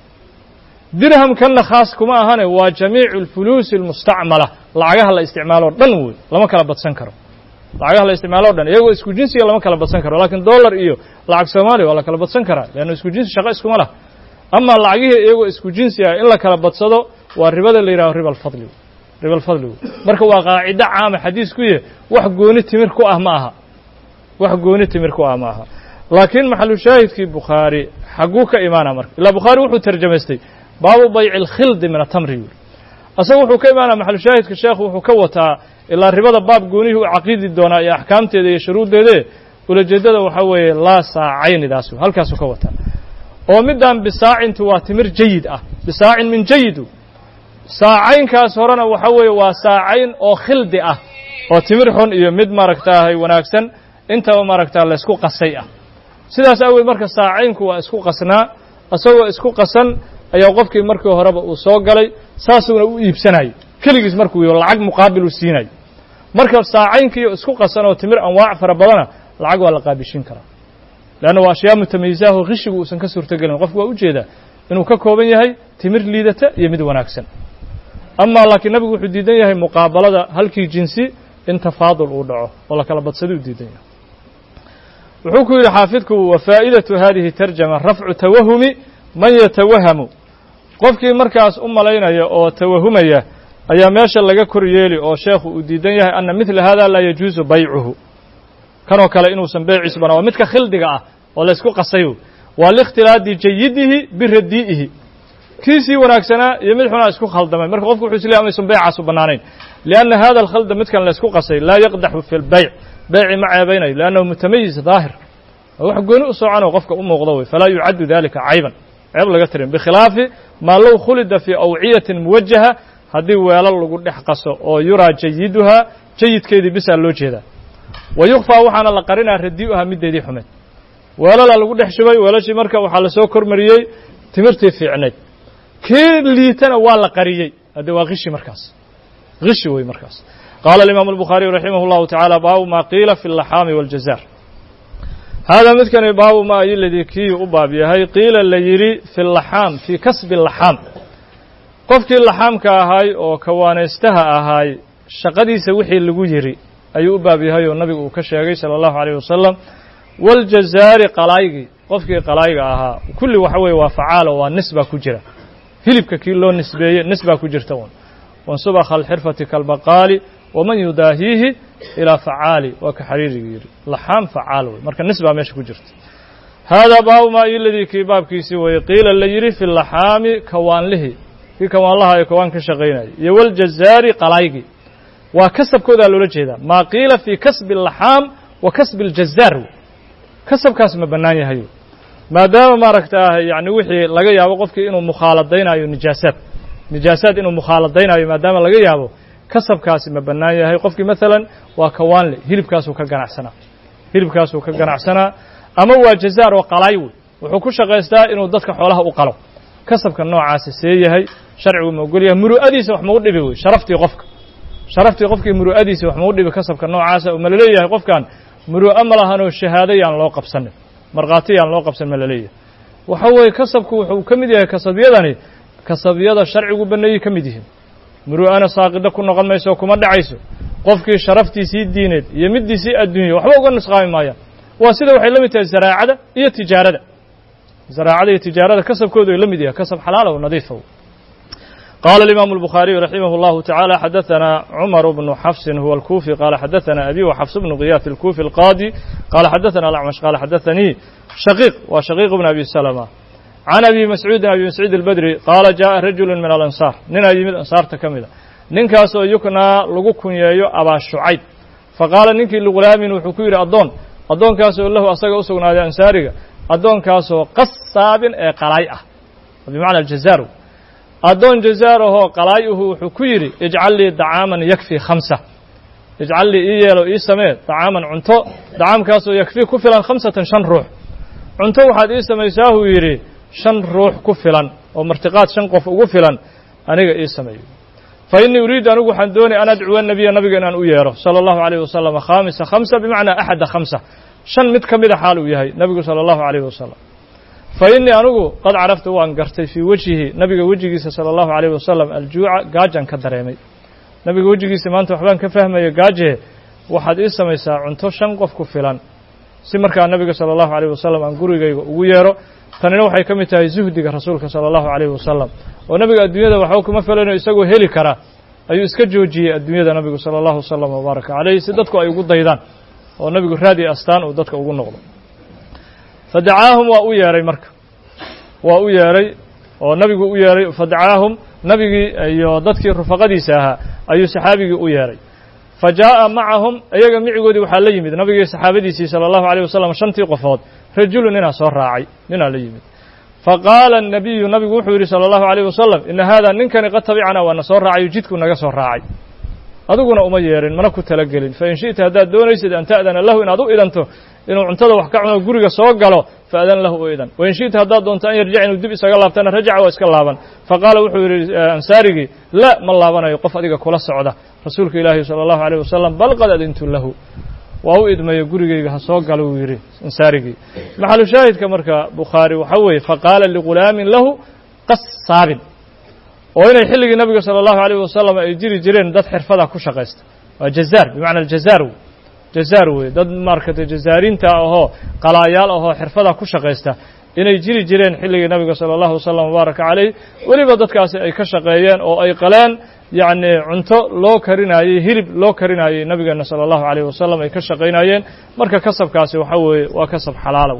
dirhamkanna khaas kuma ahane waa jamiicu alfuluusi almustacmala lacagaha la isticmaaloo dhan wey lama kala badsan karo lacagaha la isticmaalo o dhan iyagoo isku jinsiga lama kala badsan karo lakiin dollar iyo lacag soomaaliya waa la kala badsan karaa leanna isku jinsi shaqo iskuma lah ama lacagihii iyagoo isku jinsi ah in la kala badsado waa ribada la yidhaho riba alfadli riba alfadli wey marka waa qaacido caama xadiis ku yahe wax gooni timir ku ah ma aha wax gooni timir ku ah ma aha laakiin maxalu shaahidkii bukhaari xagguu ka imaana marka ilaa bukhaari wuxuu tarjamaystay baabu bayci alkhildi min atamri yuri asaga wuxuu ka imaanaya maxalu shaahidka sheekhu wuxuu ka wataa ilaa ribada baab goonihii u caqiidi doonaa iyo axkaamteeda iyo shuruuddeede ulajeeddada waxaa weeye laa saacaynidaas halkaasuu ka wataa oo middan bisaacintu waa timir jayid ah bisaacin min jayidu saacaynkaas horena waxa weeye waa saacayn oo khildi ah oo timir xun iyo mid maaragtaahay wanaagsan intaba maaragtaa laysku qasay ah sidaas aaweed marka saacaynku waa isku qasnaa isagoo isku qasan ayaa qofkii markii horeba uu soo galay saasuuna u iibsanayo keligiis markuu yo lacag muqaabil u siinayo marka saacaynkiiyo isku qasan oo timir anwaac fara badana lacag waa la qaabishin karaa leanna waa ashyaa mutamayisaahoo qishigu uusan ka suurtogelin qofku waa ujeedaa inuu ka kooban yahay timir liidata iyo mid wanaagsan amaa laakiin nabigu wuxuu diidan yahay muqaabalada halkii jinsi in tafaadul uu dhaco oo la kala badsada u diidan yahay wuxuu ku yidhi xaafidku wa faa'idatu hadihi tarjama rafcu tawahumi man yatawahamu qofkii markaas u malaynaya oo tawahumaya ayaa meesha laga kor yeeli oo sheekhu uu diidan yahay anna midla hada laa yajuusu baycuhu kanoo kale inuusan beeciisu banaa waa midka khildiga ah oo laysku qasayo waa liikhtilaadi jayidihi biradii'ihi kiisii wanaagsanaa iyo mid xunaa isku khaldamay marka qofku wuxuu isleeyahy amaysan beycaasu bannaanayn lianna hada alkhalda midkan laysku qasay laa yaqdaxu fi lbayc beyci ma ceebaynayo liannahu mutamayiz daahir wax gooni u soconoo qofka u muuqdo wey falaa yucaddu dalika cayban ceeb laga tirin bikhilaafi maa low khulida fii awciyatin muwajaha haddii weelal lagu dhex qaso oo yuraa jayiduhaa jayidkeedii bisaa loo jeedaa wa yukfaa waxaana la qarinaa radii'uhaa middeedii xumeed weelalaa lagu dhex shubay weelashii marka waxaa lasoo kormariyey timirtii fiicnayd kii liitana waa la qariyey hadde waa kishi markaas kishi wey markaas qaala alimaamu albukhaariyu raximah اllahu tacaala baabu ma qiila fi اllaxaami wاljazaar haadaa midkani baabu ma ayiladii kii u baab yahay qiila la yidhi fi laxaam fii kasbi laxaam qofkii laxaamka ahaay oo kawaanaystaha ahaay shaqadiisa wixii lagu yidhi ayuu u baab yahay oo nabigu uu ka sheegay sala allahu alayh wasalam waaljazaari qalaaygii qofkii qalayga ahaa kulli waxa weeye waa facaalo waa nis baa ku jira hilibka kii loo nisbeeye nis baa ku jirta un wansubakha alxirfati kalbaqaali waman yudaahiihi ilaa facaali waa ka xariirigu yidhi laxaam facaal wey marka nis baa meesha ku jirta haadaa baabu maa iladii kii baabkiisii weeye qiila la yidhi fi laxaami kawaanlihii kii kawaanlaha ee kawaan ka shaqaynayay iyo waljazaari qalaygii waa kasabkoodaa loola jeedaa maa qiila fii kasbi laxaam wa kasbi aljazaar wey kasabkaas ma bannaan yahay maadaama maaragtaa yani wixii laga yaabo qofkii inuu mukhaaladaynaayo nijaasaad nijaasaad inuu mukhaaladaynaayo maadaama laga yaabo kasabkaasi ma bannaan yahay qofkii maalan waa kawaanle hilibkaasuu ka ganacsanaa hilibkaasuu ka ganacsanaa ama waa jazaar oo qalaay wey wuxuu ku shaqaystaa inuu dadka xoolaha u qalo kasabka noocaasi see yahay sharcigu ma ogol yahay muru'adiisa wax mau dhibi wey sharaftii qofka sharaftii qofkii muru'adiisa wax mau dhibi kasabka noocaasa oo ma laleeyahay qofkan muru'o ma lahanoo shahaado yaan loo qabsanin markhaati yaan loo qabsan ma laleeyahay waxa weeye kasabku wuxuu ka mid yahay kasabyadani kasabyada sharcigu banneeyey ka mid yihiin muru'ana saaqida ku noqon mayso kuma dhacayso qofkii sharaftiisii diineed iyo middiisii adduunya waxba uga nusqaami maayaan waa sida waxay la mid tahay zaraacada iyo tijaarada zaraacada iyo tijaarada kasabkoodu ay la mid yahay kasab xalaala oo nadiifa قال الإمام البخاري رحمه الله تعالى حدثنا عمر بن حفص هو الكوفي قال حدثنا أبي وحفص بن غياث الكوفي القاضي قال حدثنا الأعمش قال حدثني شقيق وشقيق بن أبي سلمة عن أبي مسعود أبي مسعود البدري قال جاء رجل من الأنصار ننا يمد أنصار تكملة ننكاسو يكنا لغكن يايو أبا شعيب فقال ننكي لغلام وحكير أدون أدون كاسو الله أساق أسقنا هذا أنصاري أدون كاسو قصاب قلايئة بمعنى الجزار addoon jazaarahoo qalaayuhu wuxuu ku yidhi ijcal lii dacaaman yakfii khamsa ijcal lii ii yeelo ii samee dacaaman cunto dacaamkaasoo yakfii ku filan khamsatan shan ruux cunto waxaad ii samaysaahuu yidhi shan ruux ku filan oo martiqaad shan qof ugu filan aniga ii sameeyo fa innii uriidu anigu waxaan doonay an adcuwa nabiya nabiga inaan u yeero sala allahu alayh wasalam khaamisa khamsa bimacnaa axada khamsa shan mid ka mida xaal uu yahay nabigu sala allahu alayh wasalam fa innii anigu qad caraftu waan gartay fii wejhihi nabiga wejigiisa sala allahu alayh wasalam aljuuca gaajaan ka dareemay nabiga wejigiisa maanta waxbaan ka fahmaya gaaje waxaad ii samaysaa cunto shan qof ku filan si markaa nabiga sala allahu alayh wasalam aan gurigayga ugu yeero tanina waxay ka mid tahay zuhdiga rasuulka sala allahu alayh wasalam oo nabiga adduunyada waxba kuma filayno isagoo heli kara ayuu iska joojiyey adduunyada nabigu sala allahu wasalam wabaaraka caleyh si dadku ay ugu daydaan oo nabigu raadi astaan uu dadka ugu noqdo fadacaahum waa u yeeray marka waa u yeeray oo nabigu u yeeray fadacaahum nabigii iyo dadkii rufaqadiisa ahaa ayuu saxaabigii u yeeray fa jaa'a macahum iyaga micigoodii waxaa la yimid nabigii saxaabadiisii sala allahu alayh wasalam shantii qofood rajulu ninaa soo raacay ninaa la yimid faqaala الnabiyu nabigu wuxuu yidhi salى اllahu عalيه wasalam ina hada ninkani qad tabicana waana soo raacayo jidku naga soo raacay adiguna uma yeerin mana ku talagelin fain shiئta haddaad doonaysid an ta'dana lahu inaad u idanto inuu cuntada wax ka cuno guriga soo galo faadan lahu u idan wain shiئta haddaad doonto an yarjic inuu dib isaga laabtana rajaca waa iska laaban faqaala wuxuu yidhi ansaarigii la ma laabanayo qof adiga kula socda rasuulka ilaahi salى اllahu عalيه wasalam bal qad adintu lahu waa u idmayo gurigayga ha soo galo uu yidhi ansaarigii maxalu shaahidka marka bukhaari waxaa weeye faqaala ligulaamin lahu qasaabin oo inay xilligii nabiga salى اllahu alayh wasalam ay jiri jireen dad xirfada ku shaqaysta waa jazaar bimacna jazaar wey jazaar wey dad maaragtay jazaarinta ahoo qalaayaal ahoo xirfada ku shaqaysta inay jiri jireen xilligii nabiga salى اllahu wasalam wabaaraka calayh weliba dadkaasi ay ka shaqeeyeen oo ay qaleen yacni cunto loo karinaayey hilib loo karinaayey nabigeena salى اllahu alayh wasalam ay ka shaqaynayeen marka kasabkaasi waxa weeye waa kasab xalaalow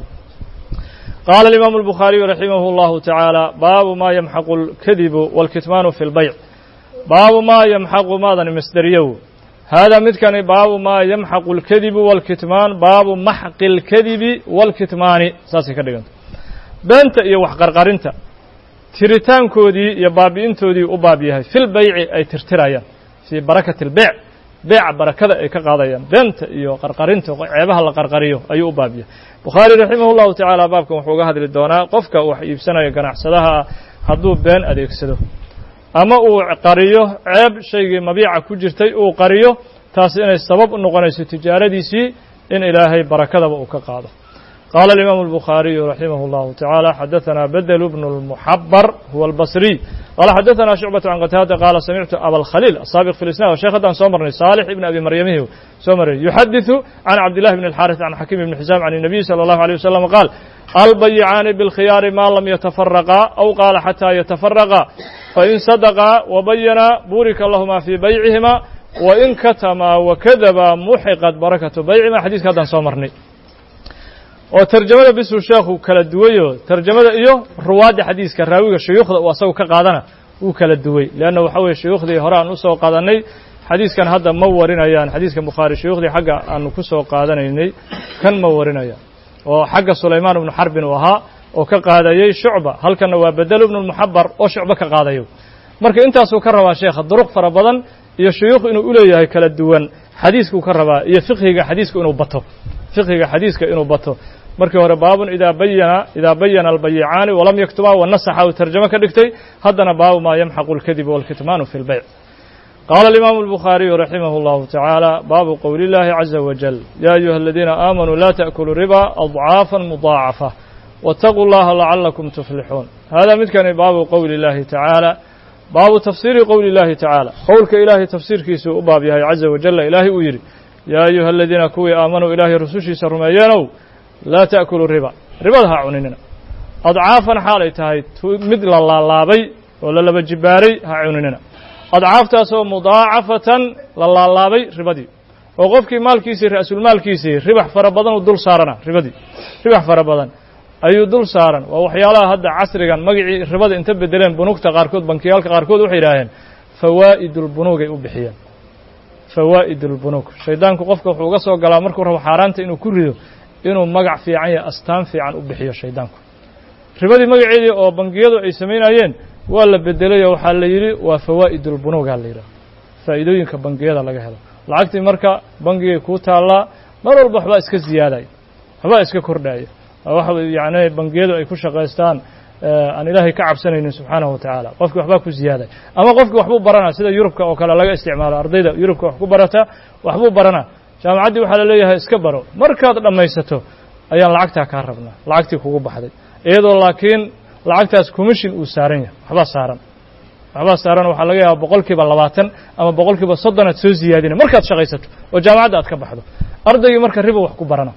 qaala alimaamu الbukhaariyu raximah اllahu tacaala baabu ma yamxaqu اlkadibu wاlkitmaanu fi اlbayc baabu ma yamxaqu maadan masderiyow haadaa midkani baabu ma yamxaqu اlkadibu wاlkitmaan baabu maxqi اlkadibi wاlkitmaani saasay ka dhiganta beenta iyo waxqarqarinta tiritaankoodii iyo baabi'intoodii u baab yahay fil bayci ay tirtirayaan fii barakati اlbeyc beeca barakada ay ka qaadayaan beenta iyo qarqarinta ceebaha la qarqariyo ayuu u baab yahay bukhaari raximah اllahu tacaala baabkan wuxuu uga hadli doonaa qofka wax iibsanaya ganacsadaha hadduu been adeegsado ama uu qariyo ceeb shaygii mabiica ku jirtay uu qariyo taasi inay sabab u noqonayso tijaaradiisii in ilaahay barakadaba uu ka qaado قال الإمام البخاري رحمه الله تعالى حدثنا بدل بن المحبر هو البصري قال حدثنا شعبة عن قتادة قال سمعت أبا الخليل السابق في الإسلام وشيخ دان سومرني صالح بن أبي مريم سومرني يحدث عن عبد الله بن الحارث عن حكيم بن حزام عن النبي صلى الله عليه وسلم قال البيعان بالخيار ما لم يتفرقا أو قال حتى يتفرقا فإن صدقا وبينا بورك اللهما في بيعهما وإن كتما وكذبا محقت بركة بيعهما حديث كذا سومرني oo tarjamada bisuu sheekhu kala duwayo tarjamada iyo ruwaadda xadiiska raawiga shuyuukhda uu asagu ka qaadana wuu kala duway leanna waxa weye shuyuukhdii hore aan usoo qaadanay xadiiskan hadda ma warinayaan xadiiskan bukhaari shuyuukhdii xagga aanu ku soo qaadanaynay kan ma warinayaan oo xagga sulaymaan ibnu xarbin uu ahaa oo ka qaadayey shucba halkanna waa bedel ibnu lmuxabar oo shucba ka qaadayo marka intaasuu ka rabaa sheekha duruq fara badan iyo shuyuukh inuu u leeyahay kala duwan xadiiskuu ka rabaa iyo fiqhiga xadiiska inuu bato fiqhiga xadiiska inuu bato markii hore baabun idaa bayana idaa bayana albayicaani walam yaktubaa wanasaxa uu tarjamo ka dhigtay haddana baabu maa yamxaqu اlkadiba wاlkitmaanu fi اlbayc qaala alimaamu الbukhaariyu raximah اllahu tacaala baabu qowli اllahi caza wajal ya ayuha aladiina aamanuu la taأkuluu riba adcaafa mudaacafa wاtaquu اllaha lacalakum tuflixuun hada midkani baabu qowli اllahi tacaala baabu tafsiiri qowli اllahi tacaala qowlka ilaahay tafsiirkiisuu u baab yahay caza wajala ilaahay uu yidhi yaa ayuha aladiina kuwii aamanuu ilaahay rusushiisa rumeeyeenow laa ta'kuluu riba ribada ha cuninina adcaafan xaalay tahay mid la laalaabay oo la laba jibaaray ha cuninina adcaaftaasoo mudaacafatan la laalaabay ribadii oo qofkii maalkiisii ra'sulmaalkiisii ribax fara badan uu dul saarana ribadii ribax fara badan ayuu dul saaran waa waxyaalaha hadda casrigan magacii ribada inta bedeleen bunugta qaarkood bankiyaalka qaarkood waxay yidhaaheen fawaa'idulbunuugay u bixiyeen fawaa'idulbunuug shaydaanku qofka wuxuu uga soo galaa markuu rabo xaaraanta inuu ku rido inuu magac fiican iyo astaan fiican u bixiyo shaydaanku ribadii magaceedii oo bangiyadu ay samaynayeen waa la bedelayoo waxaa la yidhi waa fawaa'idulbunuugaa la yidhaha faa'iidooyinka bangiyada laga helo lacagtii marka bangigay kuu taallaa mar walba waxbaa iska ziyaadaya waxbaa iska kordhaya waxa yacni bangiyadu ay ku shaqaystaan aan ilaahay ka cabsanaynin subxaanahu wa tacaala qofkii waxbaa ku ziyaaday ama qofkii waxbuu baranaa sida yurubka oo kale laga isticmaalo ardayda yurubka wax ku barata waxbuu baranaa jaamacaddii waxaa la leeyahay iska baro markaad dhammaysato ayaan lacagtaa kaa rabnaa lacagtii kugu baxday iyadoo laakiin lacagtaas commission uu saaran yahay waxbaa saaran waxbaa saaran waxaa laga yaaba boqol kiiba labaatan ama boqol kiiba soddon aad soo ziyaadina markaad shaqaysato oo jaamacadda aad ka baxdo ardaygii marka ribo wax ku barana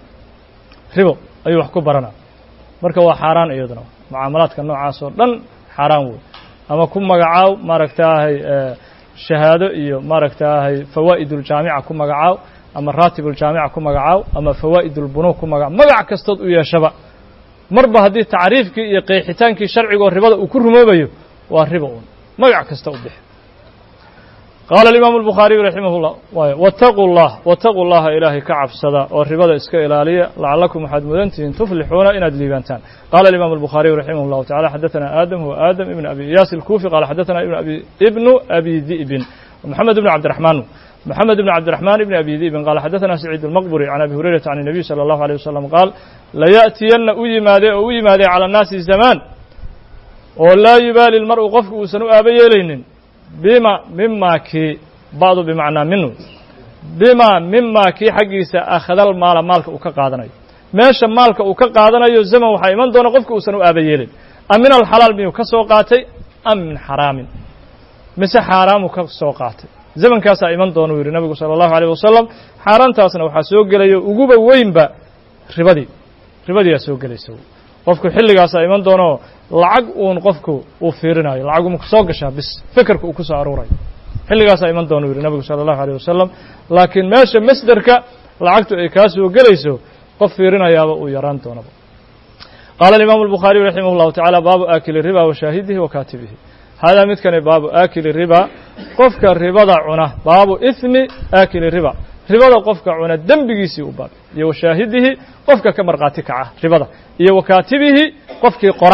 ribo ayuu wax ku baranaa marka waa xaaraan iyaduna mucaamalaadka noocaas oo dhan xaaraan wey ama ku magacaaw maaragtaahay shahaado iyo maaragtaahay fawaa'iduljaamica ku magacaaw ama raatibuljaamica ku magacaaw ama fawaa'idulbunuug ku magacaw magac kastood u yeeshaba marba haddii tacriifkii iyo qeexitaankii sharcigoo ribada uu ku rumoobayo waa riba uun magac kasta u bixi qaala alimaamu albukhaariyu raximah llah waay wataquu llah wataquu llaha ilaahay ka cabsada oo ribada iska ilaaliya lacallakum waxaad mudantihiin tuflixuuna inaad liibaantaan qala alimaamu albukhaariyu raximah llahu tacala xadaثana aadam huwa aadam ibn abi iyaas alkufi qala xadaثana ibn abi ibnu abi di'bin moxamed ibn cabdiraxmaan moxamed ibn cabdiraxmaan ibn abi di'bin qala xadaثana saciid almaqburi can abi hurayrata can الnabiy salى allahu alيه wasalam qaal layaأtiyanna u yimaadee oo u yimaadee calى الnaasi zamaan oo laa yubaali lmar'u qofku uusan u aaba yeelaynin bima mima kii ba'du bimacnaa minu bima mima kii xaggiisa akhadal maala maalka uu ka qaadanayo meesha maalka uu ka qaadanayo zaman waxaa iman doona qofka uusan u aaba yeelin am min alxalaal miyuu ka soo qaatay am min xaraamin mise xaaraamuu ka soo qaatay zamankaasaa iman doona uu yidhi nabigu sala allahu alayh wasalam xaaraantaasna waxaa soo gelayo uguba weynba ribadii ribadiyaa soo gelaysa qofku xilligaasaa iman doonoo lacag uun qofku uu fiirinayo lacag uma soo gashaa bis fekerka uu ku soo aruurayo xilligaasaa iman doona u yidhi nabigu sala allahu alيyh wasalam laakiin meesha masderka lacagtu ay kaa soo gelayso qof fiirinayaaba uu yaraan doonaba qaala alimaamu albukhaariyu raximah llahu tacala baabu aakili riba wa shaahidihi wa kaatibihi haadaa midkani baabu aakili riba qofka ribada cuna baabu ihmi aakili riba ribada qofka cuna dembigiisii u baab iyo wa shaahidihi qofka ka markhaati kaca ribada iyo wa kaatibihi qofkii qora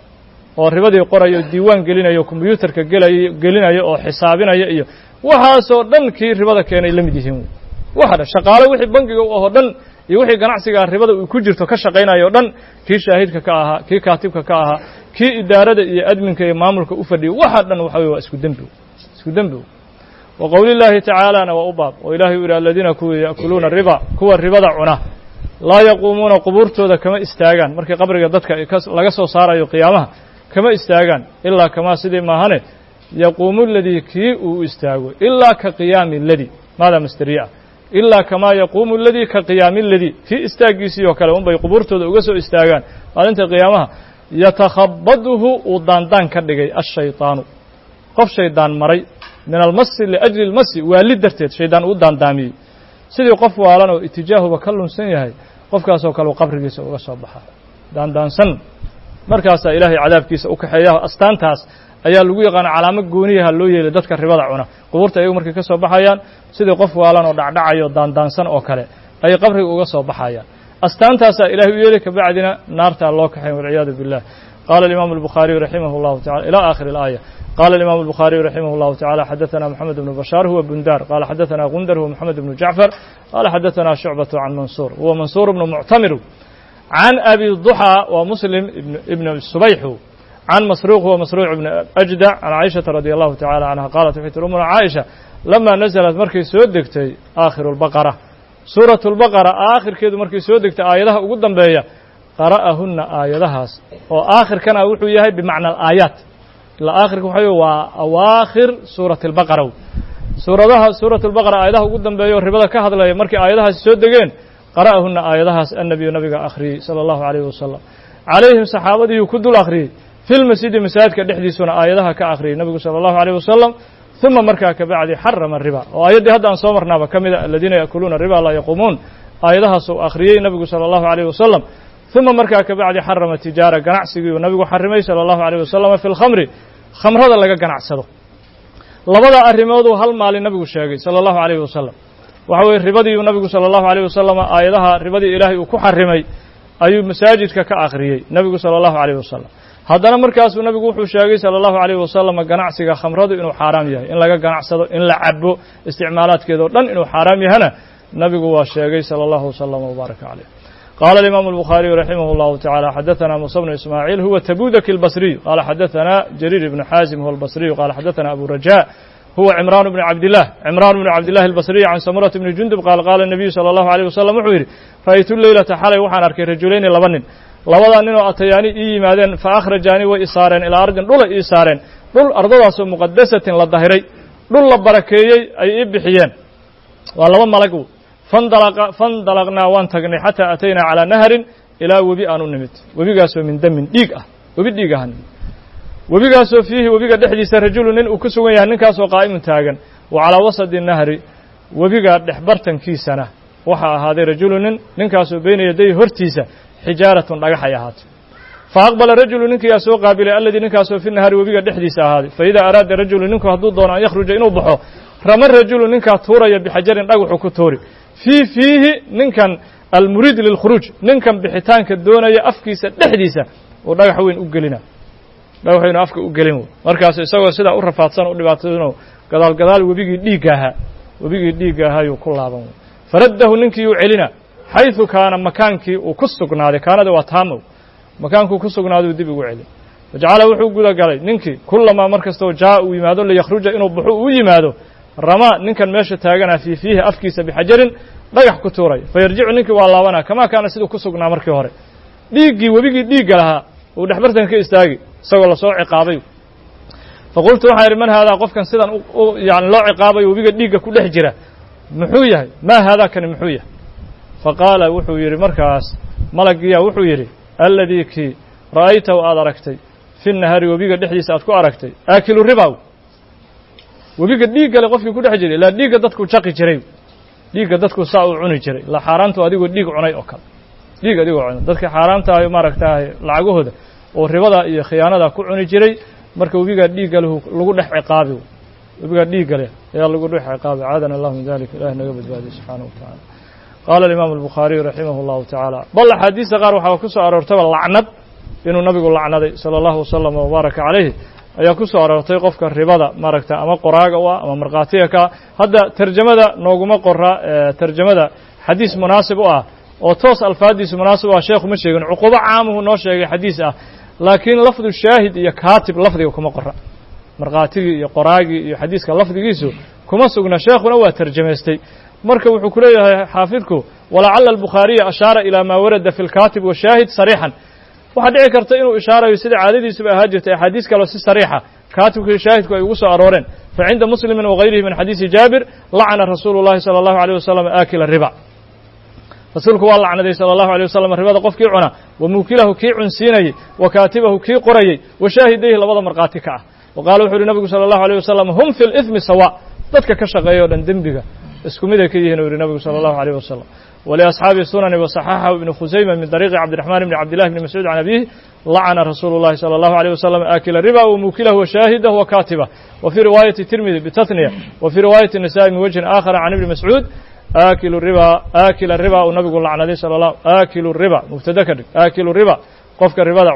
oo ribadii qorayo diiwaan gelinayo kombyuutarka gelayo gelinayo oo xisaabinaya iyo waxaasoo dhan kii ribada keenay la mid yihiin waxa dhan shaqaale wixii bangiga u ahoo dhan iyo wixii ganacsigaa ribada uu ku jirto ka shaqaynayo o dhan kii shaahidka ka ahaa kii kaatibka ka ahaa kii idaarada iyo adminka iyo maamulka u fadhiyay waxa dhan waxa weye waa isku dembi isku dembi wa qowli llaahi tacaalana waa u baab oo ilahay u yidhi aladiina kuwii ya'kuluuna riba kuwa ribada cuna laa yaquumuuna qubuurtooda kama istaagaan markii qabriga dadka laga soo saarayo qiyaamaha kama istaagaan ilaa kamaa sidii maahane yaquumu ladii kii uu istaago ilaa ka qiyaami ladi maadaa masteriye ah ilaa kamaa yaquumu ladii ka qiyaami ladi kii istaaggiisii oo kale unbay qubuurtooda uga soo istaagaan maalinta qiyaamaha yatakhabaduhu uu daandaan ka dhigay ashayطaanu qof shaydaan maray min almasi liajli اlmasi waali darteed shaydaan uu daandaamiyey sidii qof waalan oo itijaahuba ka lunsan yahay qofkaasoo kale uu qabrigiisa uga soo baxaa daandaansan markaasaa ilaahay cadaabkiisa u kaxeeya astaantaas ayaa lagu yaqaana calaamo gooniyaha loo yeelay dadka ribada cuna qubuurta ayagu markay ka soo baxayaan sidii qof waalan oo dhacdhacayo daandaansan oo kale ayay qabriga uga soo baxayaan astaantaasaa ilahay u yeelay kabacdina naartaa loo kaxayn walciyaadu billah qaala alimaamu albukhaariyu raximah اllahu tacala ilaa aakhiri اlaaya قال الإمام البخاري رحمه الله تعالى حدثنا محمد بن بشار هو بندار قال حدثنا غندر هو محمد بن جعفر قال حدثنا شعبة عن منصور هو منصور بن معتمر عن أبي الضحى ومسلم ابن, ابن السبيح عن مسروق هو مسروع بن أجدع عن عائشة رضي الله تعالى عنها قالت في أمنا عائشة لما نزلت مركي سودكتي آخر البقرة سورة البقرة آخر كيدو مركي سودكتي آياتها وقدم بيا قرأهن آياتها وآخر كان أقول ياهي بمعنى الآيات آخر وحي وأواخر سورة البقرة سورة سورة البقرة آياتها وقدم بيا وربدا كهذا مركي آياتها سودكين قرأهن آياتها النبي نبي أخري صلى الله عليه وسلم عليهم صحابته يكد الأخري في المسجد مساجد كدحديسنا آياتها كأخري النبي صلى الله عليه وسلم ثم مركا كبعد حرم الربا وآيات هذا أن صومرنا كمذا الذين يأكلون الربا لا يقومون آياتها سو أخري النبي صلى الله عليه وسلم ثم مركا كبعد حرم التجارة قنعسي والنبي حرمي صلى الله عليه وسلم في الخمر خمر هذا لقى قنعسده لبدا أرموده هل مال النبي الشاقي صلى الله عليه وسلم وحوي ربدي النبي صلى الله عليه وسلم آياتها ربدي إلهي وكحرمي ayuu masaajidka ka akhriyey nebigu sala allahu calayh wasalam haddana markaasuu nebigu wuxuu sheegay sala allahu calayh wasalam ganacsiga khamradu inuu xaaraam yahay in laga ganacsado in la cabo isticmaalaadkeeda o dhan inuu xaaraam yahana nebigu waa sheegay sala allahu wasalam wbaaraka caleyh قال الإمام البخاري رحمه الله تعالى حدثنا موسى بن إسماعيل هو تبوذك البصري قال حدثنا جرير بن حازم هو البصري قال حدثنا أبو رجاء هو عمران بن عبد الله عمران بن عبد الله البصري عن سمرة بن جندب قال قال النبي صلى الله عليه وسلم وحيري رأيت الليلة حالي وحان أركي رجلين لبنن لبدا نينو أتياني إي مادين فأخرجاني وإسارين إلى أرض دول إسارين دول أرضواس مقدسة للظهري دول لبركيي أي إبحيان والله ملكو فاندلق فاندلقنا وان تغني حتى أتينا على نهر إلى وبي أنو نمت وبي قاسو من دم ديق وبي ديق هن webigaasoo fiihi webiga dhexdiisa rajulu nin uu ku sugan yahay ninkaasoo qaa'imun taagan wa calaa wasadi nahri webiga dhexbartankiisana waxaa ahaaday rajulu nin ninkaasoo beyna yaday hortiisa xijaaratun dhagax ay ahaatay fa aqbala rajulu ninkiyaa soo qaabilay alladii ninkaasoo fi nahari webiga dhexdiisa ahaaday fa idaa araada rajulu ninku hadduu doono an yakhruja inuu baxo rama rajulu ninkaa tuuraya bixajarin dhagaxu ku tuuri fii fiihi ninkan almuriid lilkhuruuj ninkan bixitaanka doonaya afkiisa dhexdiisa uu dhagax weyn u gelina dhagaxaynu afka u gelin markaas isagoo sidaa u rafaadsan u dhibaatayno gadaal gadaal webigii dhiigga ahaa webigii dhiigga ahaayuu ku laaban faraddahu ninkii uu celina xayثu kaana makaankii uu ku sugnaaday kaanada waa taamow makaankuu ku sugnaaduu dib ugu celin wajacala wuxuu guda galay ninkii kulamaa mar kastoo jaa uu yimaado liyakhruja inuu baxo uu yimaado ramaa ninkan meesha taaganaa fii fiihi afkiisa bixajarin dhagax ku tuuray fayarjicu ninkii waa laabanaa kamaa kaana siduu ku sugnaa markii hore dhiiggii webigii dhiigga lahaa uu dhexbartan ka istaagi isagoo lasoo ciqaabay faqultu waxaan idhi man haadaa qofkan sidan yani loo ciqaabayo webiga dhiigga ku dhex jira muxuu yahay maa haadaa kani muxuu yahay faqaala wuxuu yidhi markaas malaggiyaa wuxuu yidhi alladii kii ra'aytahu aad aragtay fi nahari webiga dhexdiisa aad ku aragtay aakilu ribaw webiga dhiiggale qofkii ku dhex jiray ilaa dhiigga dadku jaqi jiray dhiigga dadku saa u cuni jiray la xaaraantu adigoo dhiig cunay oo kale dhiig adigoo cunay dadka xaaraantaayo maaragtaahay lacagahooda oo ribada iyo khiyaanada ku cuni jiray marka webigaa dhiigga leh lagu dhex ciqaabi webigaa dhiigga leh ayaa lagu dhex ciqaabi caadana allahu min dalika ilahi naga badbaadiy subxaanahu wa tacaala qaala alimaamu albukhaariyu raximah allahu tacaala bal axaadiista qaar waxaa ku soo aroortaba lacnad inuu nabigu lacnaday sala allahu wasalam wabaaraka calayhi ayaa ku soo aroortay qofka ribada maaragta ama qoraaga u ah ama markhaatiga ka hadda terjamada nooguma qora terjamada xadiis munaasib u ah oo toos alfaadiisu munaasib u ah sheekhu ma sheegin cuqubo caamuhu noo sheegay xadiis ah laakiin lafdu shaahid iyo kaatib lafdiga kuma qora markhaatigii iyo qoraagii iyo xadiiska lafdigiisu kuma sugna sheekhuna waa terjamaystay marka wuxuu ku leeyahay xaafidku walacala albukhaariya ashaara ilaa maa warada fi lkaatib washaahid sariixan waxaa dhici karta inuu ishaarayo sida caadadiisuba ahaa jirtay axaadiis kaleo si sariixa kaatibka shaahidku ay ugu soo arooreen fa cinda muslimin wagayrihi min xadiisi jaabir lacana rasuulu llahi sala allahu alيyh wasalam aakila riba rasuulku waa lacnaday salى allahu alيه wasalam ribada qofkii cuna wa muukilahu kii cunsiinayey wa kaatibahu kii qorayey wa shaahidayhi labada markhaati ka ah wa qaala wuxu uhi nabigu salى allahu alيه wasalam hum fi lإثmi sawa dadka ka shaqeeya o dhan dembiga isku miday ka yihin u yihi nabigu salى allahu alيyh wasalam wliasxaabi sunani waصaxaxahu ibnu khusayma min dariiqi cabdiraxman bni cabdillahi bni mascuud can abihi lacana rasuulu llahi salى allahu alيyh wasalam aakila riba wa muukilahu wa shaahidah wa kaatibah wa fii riwaayati tirmidi bitatniya wa fii riwaayati nisa'i min wajhin aakhara can ibni mascuud aakilu riba aakila riba uu nabigu lacnaday sala allah aakilu riba mubtada ka dhig aakilu riba qofka ribada cuna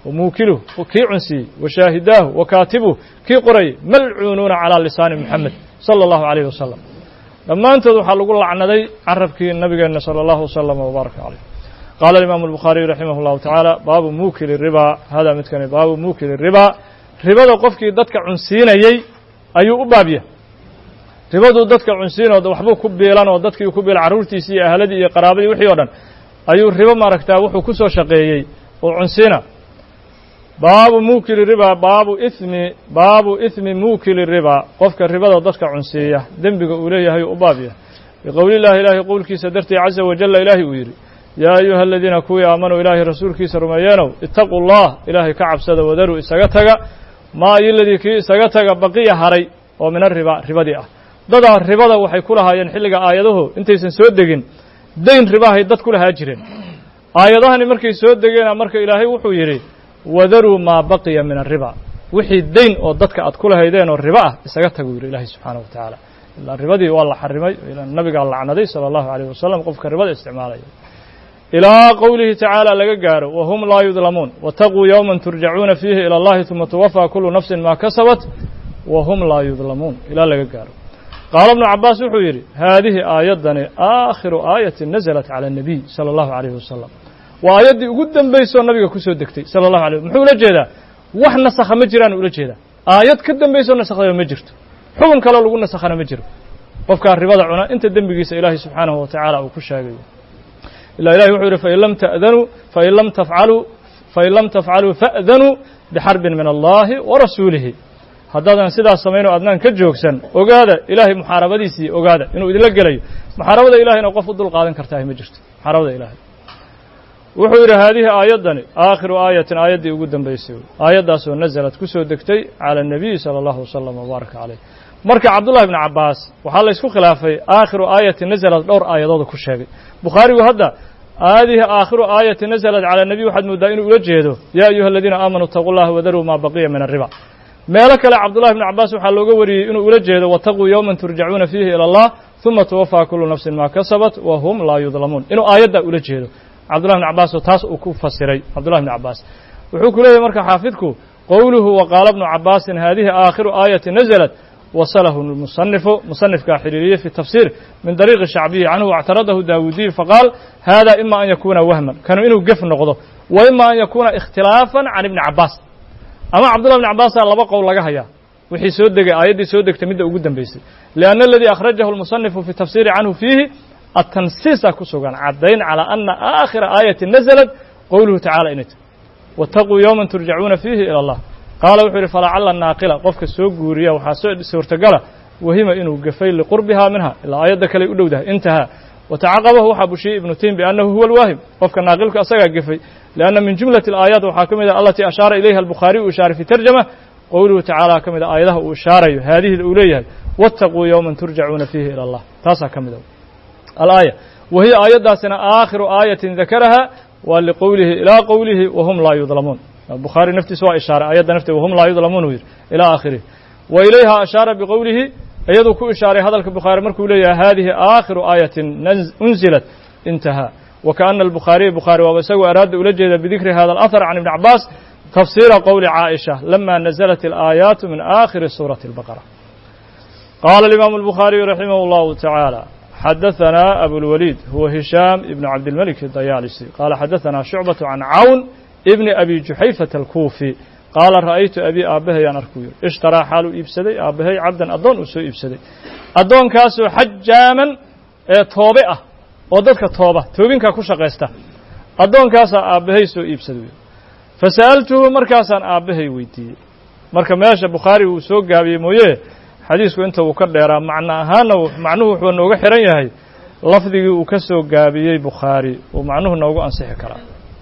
wamuukiluh kii cunsiiyey washaahidaahu wakaatibuh kii qorayay malcuunuuna calaa lisaani moxamed sala allahu calayhi wasalam dhammaantood waxaa lagu lacnaday carabkii nabigeenna sala allahu wasalama wbaaraka caleyh qaala alimaamu albukhaariyu raximah llahu tacaala baabu muukili ribaa hada midkani baabu muukili ribaa ribada qofkii dadka cunsiinayey ayuu u baabya ribaduu dadka cunsiinoo waxbuu ku biilan oo dadkii ku biila carruurtiisii iyo ahladii iyo qaraabadii wixii o dhan ayuu ribo maaragtaa wuxuu ku soo shaqeeyey oo cunsiina baabu muukili ribaa baabu ithmi baabu ithmi muukili ribaa qofka ribada dadka cunsiiya dembiga uu leeyahay u baab yahay biqowli llahi ilaahay qowlkiisa dartii caza wajalla ilaahay uu yidhi yaa ayuha aladiina kuwii aamanuu ilaahay rasuulkiisa rumeeyeenow itaquu allah ilaahay ka cabsada wadaruu isaga taga maa iyoladii kii isaga taga baqiya haray oo min ariba ribadii ah dadaa ribada waxay ku lahaayeen xilliga aayadahu intaysan soo degin dayn ribahay dad ku lahaa jireen aayadahani markay soo degeena marka ilaahay wuxuu yidhi wadaruu maa baqiya min ariba wixii dayn oo dadka aad ku lahaydeen oo ribo ah isaga tagu yidhi ilaahay subxaanahu wa tacaala ilaa ribadii waa la xarimay nabigaa lacnaday sala allahu alayh wasalam qofka ribada isticmaalaya ilaa qowlihi tacaala laga gaaro wahum laa yudlamuun wataquu yowman turjacuuna fiihi ila allahi uma tuwafaa kulu nafsin maa kasabat wahum laa yudlamuun ilaa laga gaaro qaala ibnu cabaas wuxuu yidhi haadihi aayaddani aakhiru aayatin nazalat cala annabiy sala allahu alayhi wasalam waa aayaddii ugu dambaysoo nabiga ku soo degtay sala allahu alay muxuu ula jeedaa wax nasakha ma jiraan ula jeedaa aayad ka dambaysoo nasakhdaba ma jirto xukun kaloo lagu nasakhana ma jiro qofkaa ribada cuna inta dembigiisa ilaahay subxaanahu wa tacaala uu ku sheegayo ilaa ilahi wuxuu yidhi fain lam ta'danuu fain lam tafcaluu fain lam tafcaluu fa'danuu bixarbin min allahi wa rasuulihi haddaadan sidaas samayn oo adnaan ka joogsan ogaada ilaahay muxaarabadiisii ogaada inuu idinla gelayo muxaarabada ilahayna qof u dul qaadan kartaahi ma jirto muxaarabada ilaahay wuxuu yidhi haadihi aayaddani aakhiru aayatin aayaddii ugu dambaysay aayaddaasoo nasalad ku soo degtay cala annabiyi sala allahu wasalam wabaaraka caleyh marka cabdullahi bni cabbaas waxaa la ysku khilaafay aakhiru aayatin nasalad dhowr aayadooda ku sheegay bukhaarigu hadda haadihi aakhiru aayatin nasalad cala annabiy waxaad mooddaa inuu ula jeedo yaa ayuha aladiina aamanuu itaquu llaha wadaruu maa baqiya min arriba meelo kale cabdullahi bni cabbaas waxaa looga wariyey inuu ula jeedo wataquu yowman turjacuuna fiihi ila allah uma tuwafaa kulu nafsin maa kasabat wa hum laa yudlamuun inuu aayaddaa ula jeedo cabdullahi bni cabbaas oo taas uu ku fasiray cabdullahi bni cabbaas wuxuu ku leeyahy marka xaafidku qowluhu wa qaala bnu cabbaasin haadihi aakhiru aayati nazalat wasalahu musanifu musanifkaa xiriiriyey fi tafsir min dariiqi shacbiyi canhu wاctaradahu daawudiyu faqaal hada ima an yakuna wahman kanu inuu gef noqdo wa ima an yakuna ikhtilaafan can ibni cabbaas ama cabdullah bni cabbaasa laba qowl laga hayaa wixii soo degay aayaddii soo degtay midda ugu dambaysay lianna aladii akhrajahu lmusanifu fi tafsiri canhu fiihi atansiisa ku sugan caddayn calaa ana aakhira aayati nazalat qowluhu tacala inay tahy waataquu yowman turjacuuna fiihi ila allah qaala wuxuu yidhi falacala naaqila qofka soo guuriya waxaa soo suurtagala wahima inuu gafay liqurbihaa minha ilaa aayadda kale u dhowdahay intahaa watacaqabahu waxaa bushiyey ibnu tiim biannahu huwa alwaahim qofka naaqilku asagaa gefay lianna min jumlati alaayaat waxaa ka mid ah alatii ashaara ilayha albukhaariy uu ishaaray fi tarjama qowluhu tacaala ka mid a aayadaha uu ishaarayo haadihida uu leeyahay waataquu yowman turjacuuna fiihi ila allah taasaa ka mid a alaaya wa hiya aayaddaasina aakhiru aayatin dakaraha waa liqowlihi ilaa qowlihi wahum laa yudlamuun bukhaari naftiisa waa ishaaray ayadda nafteed wahum laa yudlamuun uu yidhi ilaa aakhirihi wa ilayha ashaara biqowlihi iyaduu ku ishaaray hadalka bukhaari markuu leeyahay hadihi aakhiru aayatin unzilat intahaa wa kaana albukhaariya bukhaari waaba isagoo araada ula jeeda bidikri hada alahar can ibni cabbaas tafsiira qowli caaisha lama nazalat alaayaatu min aakhiri suurati albaqara qaala alimaamu albukhaariyu raximah allahu tacaala xadaثna abulwaliid huwa hishaam ibn cabdilmalik dayaalisi qaala xadaثna shucbaة can cawn ibni abi juxayfata alkuufi qaala ra'aytu abi aabbahayaan arkuu yidhi ishtaraa xaaluu iibsaday aabbahay cabdan addoon uu soo iibsaday addoonkaasoo xajaaman ee toobe ah oo dadka tooba toobinkaa ku shaqaysta addoonkaasaa aabbahay soo iibsaday fasa'altuhu markaasaan aabbahay weydiiyey marka meesha bukhaari uu soo gaabiyey mooye xadiisku inta uu ka dheeraa macno ahaanna macnuhu wuxuu nooga xihan yahay lafdigii uu ka soo gaabiyey bukhaari uu macnuhu noogu ansixi karaa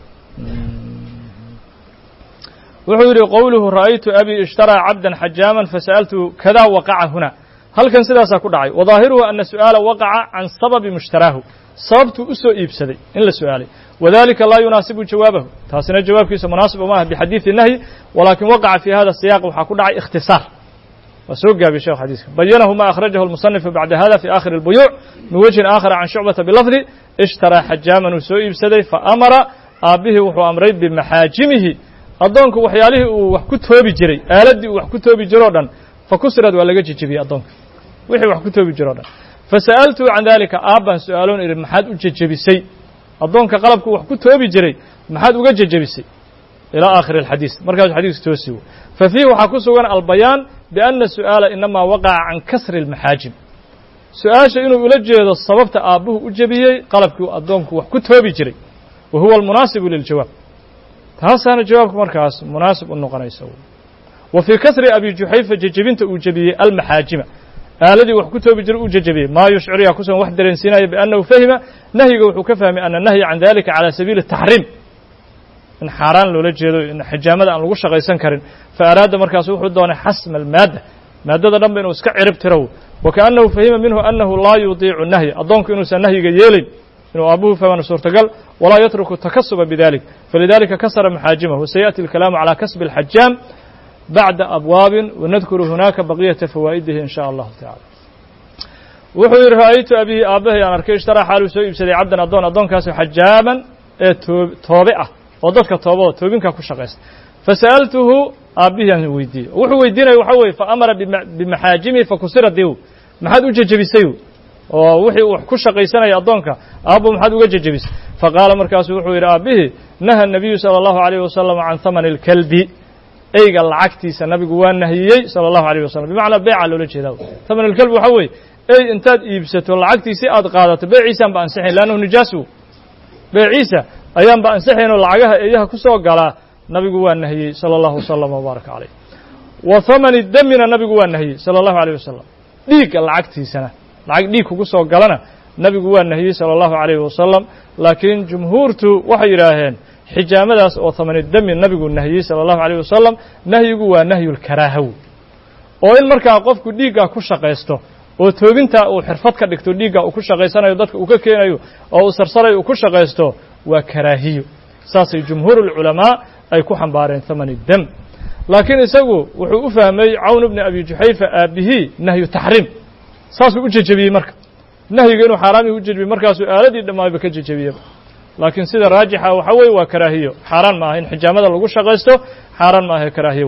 wuxuu yidhi qowluhu ra'aytu abii ishtaraa cabdan xajaaman fasa'altuhu kadaa waqaca huna halkan sidaasaa ku dhacay wadaahiruhu ana su'aala waqaca can sababi mushtaraahu sababtuu u soo iibsaday in la su'aalay wadalika laa yunaasibu jawaabahu taasina jawaabkiisa munaasib uma ah bixadiidi nahyi walaakin waqaca fi hada siyaaq waxaa ku dhacay ikhtisaar waa soo gaabiyey shekh xadiiska bayanahu ma akhrajahu almusanifu bacda hada fi aakhiri اlbuyuuc min wajhin aakhara can shucbata bilafdi ishtaraa xajaaman uu soo iibsaday faamara aabbihii wuxuu amray bimaxaajimihi addoonku waxyaalihii uu wax ku toobi jiray aaladdii uu wax ku toobi jiro o dhan fa kusirad waa laga jejebiyey addoonka wixii wax ku toobi jiro o dhan fa sa'altuu can daalika aabbaan su-aaloon idhi maxaad u jejebisay addoonka qalabku wax ku toobi jiray maxaad uga jejebisay ilى aakhiri اlxadiis markaasuu xadiisku toosi wey fa fiihi waxaa ku sugan albayaan biأna su'aala inamaa waqaca can kasri اlmaxaajim su-aasha inuu ula jeedo sababta aabbuhu u jebiyey qalabkii addoonku wax ku toobi jiray wa huwa almunaasibu liljawaab taasaana jawaabka markaas munaasib u noqonaysa wa fii kasri abi juxayfa jejebinta uu jebiyey almaxaajima aaladii wax ku toobi jiray uu jejebiyey maa yushciriyaa kusugan wax dareensiinaya biannahu fahima nahyiga wuxuu ka fahmay ana nahya can dalika calى sabiili الtaxriim in xaaraan loola jeedo in xijaamada aan lagu shaqaysan karin fa araada markaasu wuxuu doonay xasma almaadda maaddada dhan ba inuu iska cirib tiro wa kaأnnahu fahima minhu annahu laa yudiicu nahya addoonku inuusan nahyiga yeelayn inuu aabuhu fahmana suurtagal walaa yatruku takasuba bidalik falidalika kasara maxaajimahu wasayaأti اlkalaamu calى kasbi اlxajaam bacda abwaabin wanadkuru hunaaka baqiyata fawaa'idihi in shaء allahu tacala wuxuu yihi ra'aytu abihi aabbahay aan arkay ishtaraa xaaluu soo iibsaday cabdan addoon addoonkaasi xajaaman ee toobe ah oo dadka toobao toobinkaa ku shaqaysta fasa'altuhu aabbihii aan weydiiyey wuxuu weydiinaya waxa weye fa amara bimaxaajimihi fakusira diw maxaad u jejebisay oo wixii uu ku shaqaysanaya addoonka aabbo maxaad uga jejebisay faqaala markaasuu wuxuu yidhi aabbihii naha nabiyu sala allahu alayh wasalam can hamani اlkalbi eyga lacagtiisa nabigu waa nahiyey sala allahu alayh wasalam bimacnaa beeca loola jeedaa haman alkalbi waxa weeye ey intaad iibsato lacagtiisi aad qaadato beeciisaan ba ansixayn leannahu nijaasu beeciisa ayaan ba ansixaynoo lacagaha eeyaha ku soo galaa nabigu waa nahiyey sala allahu wasalam wbaaraka calayh wa hamani demina nabigu waa nahiyey sala allahu alayh wasalam dhiigga lacagtiisana lacag dhiig kugu soo galana nabigu waa nahiyey sala allahu alayh wasalam laakiin jumhuurtu waxay yidhaaheen xijaamadaas oo hamani demi nabigu nahiyey sala allahu alayh wasalam nahyigu waa nahyulkaraahaw oo in markaa qofku dhiiggaa ku shaqaysto oo toobintaa uu xirfad ka dhigto dhiiggaa uu ku shaqaysanayo dadka uu ka keenayo oo uu sarsarayo uu ku shaqaysto waa karaahiyo saasay jumhuurulculamaa ay ku xambaareen hamani dem laakiin isagu wuxuu u fahmay cawn bni abi juxayfa aabbihii nahyu taxriim saasuu u jejebiyey marka nahyiga inuu xaaraamihii u jejebiyey markaasuu aaladii dhammaayba ka jejebiyeba laakiin sida raajixa waxaa weeye waa karaahiyo xaaraan maaha in xijaamada lagu shaqaysto xaaraan maaha karaahiyow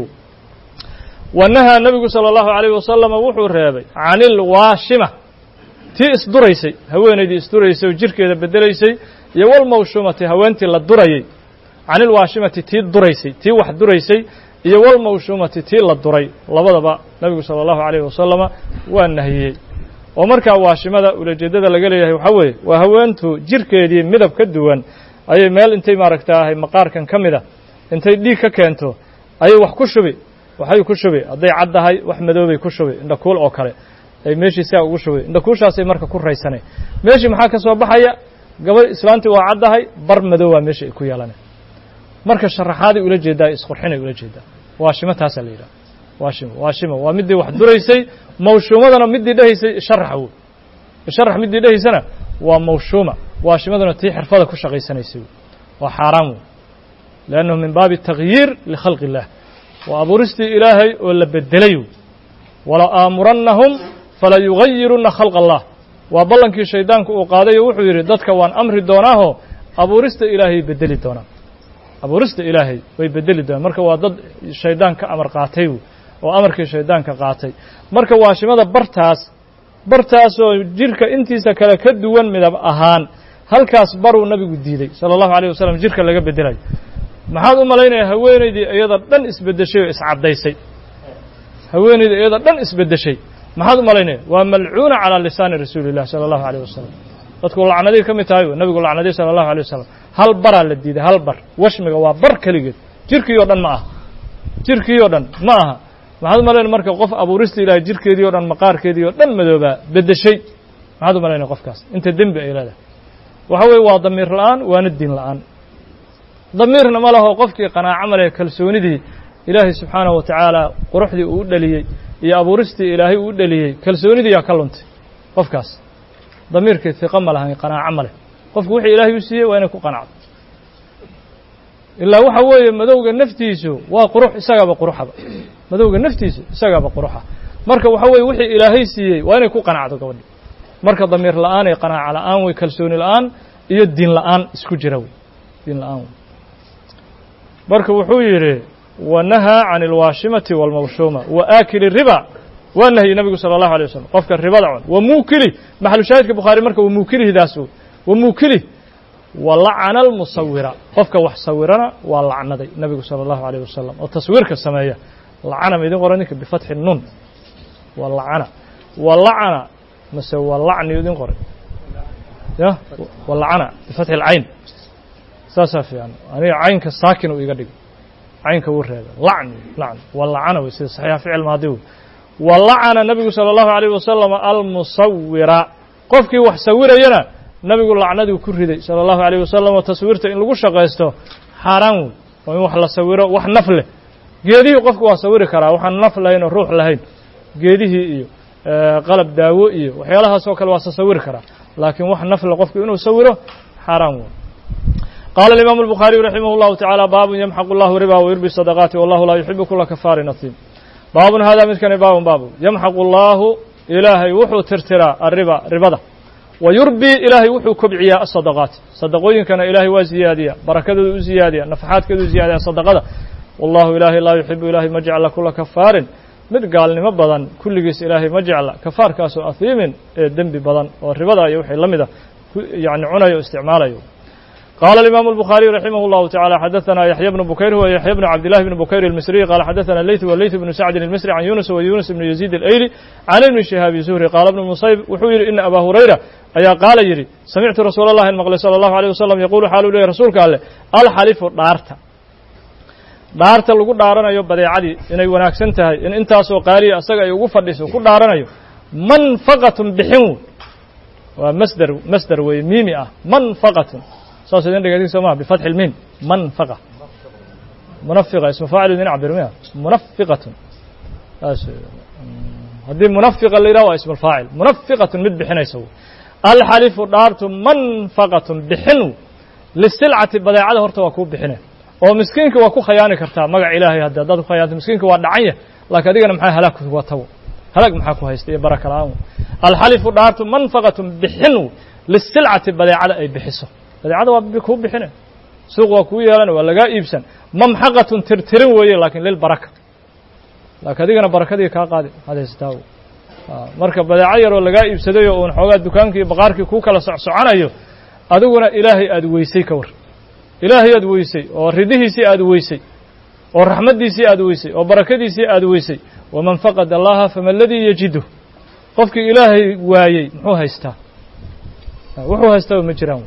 wa nahaa nebigu sala allahu alayh wasalama wuxuu reebay can ilwaashima tii isduraysay haweenaydii isduraysay oo jirkeeda bedelaysay iyo walmawshuumati haweentii la durayey can ilwaashimati tii duraysay tii wax duraysay iyo walmawshuumati tii la duray labadaba nebigu sala allahu alayh wasalama waa nahiyey oo markaa waashimada ulajeeddada laga leeyahay waxaa weeye waa haweentu jirkeedii midab ka duwan ayay meel intay maaragtaahay maqaarkan ka mida intay dhiig ka keento ayay wax ku shubi waxay ku shubi hadday caddahay wax madoobay ku shubi indhakuul oo kale ay meeshii siaa ugu shubi indhakuushaasay marka ku raysanay meeshii maxaa ka soo baxaya gabadh islaantii waa caddahay bar madoobaa meesha ay ku yeelanay marka sharaxaaday ula jeedaa isqurxinay ula jeedaa waashimo taasaa la yidhaha waashimo waashimo waa middii wax duraysay mawshuumadana middii dhehaysay sharaxa wey sharax middii dhehaysana waa mawshuuma waashimaduna tii xirfada ku shaqaysanaysay wey waa xaaraan wey liannahu min baabi takyiir likhalqi illah waa abuuristii ilaahay oo la bedelay wey wala aamurannahum fala yugayiruna khalq allah waa ballankii shaydaanku uu qaaday oo wuxuu yidhi dadka waan amri doonaahoo abuurista ilaahay bedeli doonaan abuurista ilaahay way bedeli doonaan marka waa dad shaydaan ka amar qaatay wey oo amarkii shaydaanka qaatay marka waashimada bartaas bartaasoo jirka intiisa kale ka duwan midab ahaan halkaas baruu nabigu diiday sala allahu alayh wasalam jirka laga bedelayo maxaad u malaynayaa haweenaydii iyada dhan isbeddeshay oo iscaddaysay haweenaydii iyada dhan isbeddeshay maxaad u malaynaya waa malcuuna calaa lisaani rasuuli illah sala allahu alayh wasalam dadku lacnaday ka mid tahay nabigu lacnaday sala allahu alay wasalam hal baraa la diiday hal bar washmiga waa bar keligeed jirkii oo dhan ma aha jirkii oo dhan ma aha maxaad u malaynaya marka qof abuurista ilaahay jirkeedii o dhan maqaarkeedii oo dhan madoobaa beddeshay maxaad u malaynaya qofkaas inta dembi ay leedahay waxa weeye waa damiir la'aan waana diin la'aan damiirna ma laho qofkii qanaaco ma leh kalsoonidii ilaahay subxaanahu wa tacaala quruxdii uu u dhaliyey iyo abuuristii ilaahay uu u dhaliyey kalsoonidii yaa ka luntay qofkaas damiirkii hiqo ma lahan qanaaco ma leh qofku wixii ilaahay u siiyey waa inay ku qanacdo ilaa waxa weeye madowga naftiisu waa qurux isagaaba quruxaba madowga naftiisu isagaaba quruxa marka waxa weeye wixii ilaahay siiyey waa inay ku qanacdo gabadhi marka damiir la'aan iyo qanaaco la'aan wey kalsooni la'aan iyo diin la'aan isku jira wey diin la'aan wey marka wuxuu yidhi wanahaa can alwaashimati waalmawshuuma wa aakili riba waa nahyi nabigu sala allahu alay wasalam qofka ribada cun wa muukilih maxalu shaahidka bukhaari marka wa muukilihdaas wey wa muukilih wa lacana almusawira qofka wax sawirana waa lacnaday nabigu sala allahu alayh wasalam oo taswiirka sameeya lacana ma idin qoran ninka bifatxi nun wa lacana wa lacana mase wa lacni idin qoray ya wa lacana bifatxi alcayn saasaa fiican aniga caynka saakin uu iga dhigay caynka wuu reeba lacni lacni wa lacana wey sida saxiixa ficil maadi wey wa lacana nabigu sala allahu alayh wasalam almusawira qofkii wax sawirayana nabigu lacnaduu ku riday sala allahu alayh wasalam oo taswiirta in lagu shaqaysto xaaraan wey oo in wax la sawiro wax naf leh geedihii qofku waa sawiri karaa waxaan naf lahayn oo ruux lahayn geedihii iyo qalab daawo iyo waxyaalahaas oo kale waa sasawiri karaa laakiin wax naf leh qofku inuu sawiro xaaraan wey قال الإمام البخاري رحمه الله تعالى باب يمحق الله ربا ويربي الصدقات والله لا يحب كل كفار نثيم باب هذا مثل باب باب يمحق الله إلهي وحو ترترى الربا ربضة ويربي إلهي وحو كبعيا الصدقات صدقوين كان إلهي وزيادية بركة زيادية نفحات كذو زيادية صدقة والله إلهي لا يحب إلهي ما جعل كل كفار mid gaalnimo badan kulligiis ilaahay ma jecla kafaarkaasoo ahiimin ee dembi badan oo ribada iyo wixii la mida yani cunayo o isticmaalayo قال الإمام البخاري رحمه الله تعالى حدثنا يحيى بن بكير هو يحيى بن عبد الله بن بكير المصري قال حدثنا الليث والليث بن سعد المصري عن يونس ويونس بن يزيد الأيلي عن ابن شهاب الزهري قال ابن المصيب وحوير إن أبا هريرة أيا قال يري سمعت رسول الله المغلي صلى الله عليه وسلم يقول حال لي رسولك قال الحلف دارتا dhaarta lagu dhaaranayo badeecadii inay wanaagsan tahay in intaasoo qaaliya asaga ay ugu fadhiso ku dhaaranayo manfaqatun bixin waa masder masder weeye miimi ah manfaqatun saas idin dhegeysin soo maha bifatxi lmiim manfaqa munafiqa ismu faacil idin cabir miya munafiqatun saas haddii munafiqa la yidhaha waa ismu lfaacil munafiqatun mid bixinaysa wey alxalifu dhaartu manfaqatun bixin lisilcati badeecada horta waa kuu bixine oo miskiinka waa ku khayaani kartaa magac ilaahay haddi haddaad ku khayaanto miskiinka waa dhacan yah laakiin adigana maxaa halaag kuga tago halaag maxaa ku haysta iyo baraka la-aan alxalifu dhaartu manfaqatun bixin lisilcati badeecada ay bixiso badeecada waa kuu bixine suuq waa kuu yeelana waa lagaa iibsan mamxaqatun tirtirin weeye laakiin lilbaraka laakiin adigana barakadii kaa qaadi had haysataa marka badeeco yaroo lagaa iibsadayo uun xoogaa dukaankii iyo baqaarkii kuu kala socsoconayo adiguna ilaahay aada weysay ka war ilaahay aad weysay oo ridihiisii aad weysay oo raxmaddiisii aad weysay oo barakadiisii aad weysay waman faqad allaha fama aladii yajidu qofkii ilaahay waayey muxuu haystaa wuxuu haystaa ma jiraan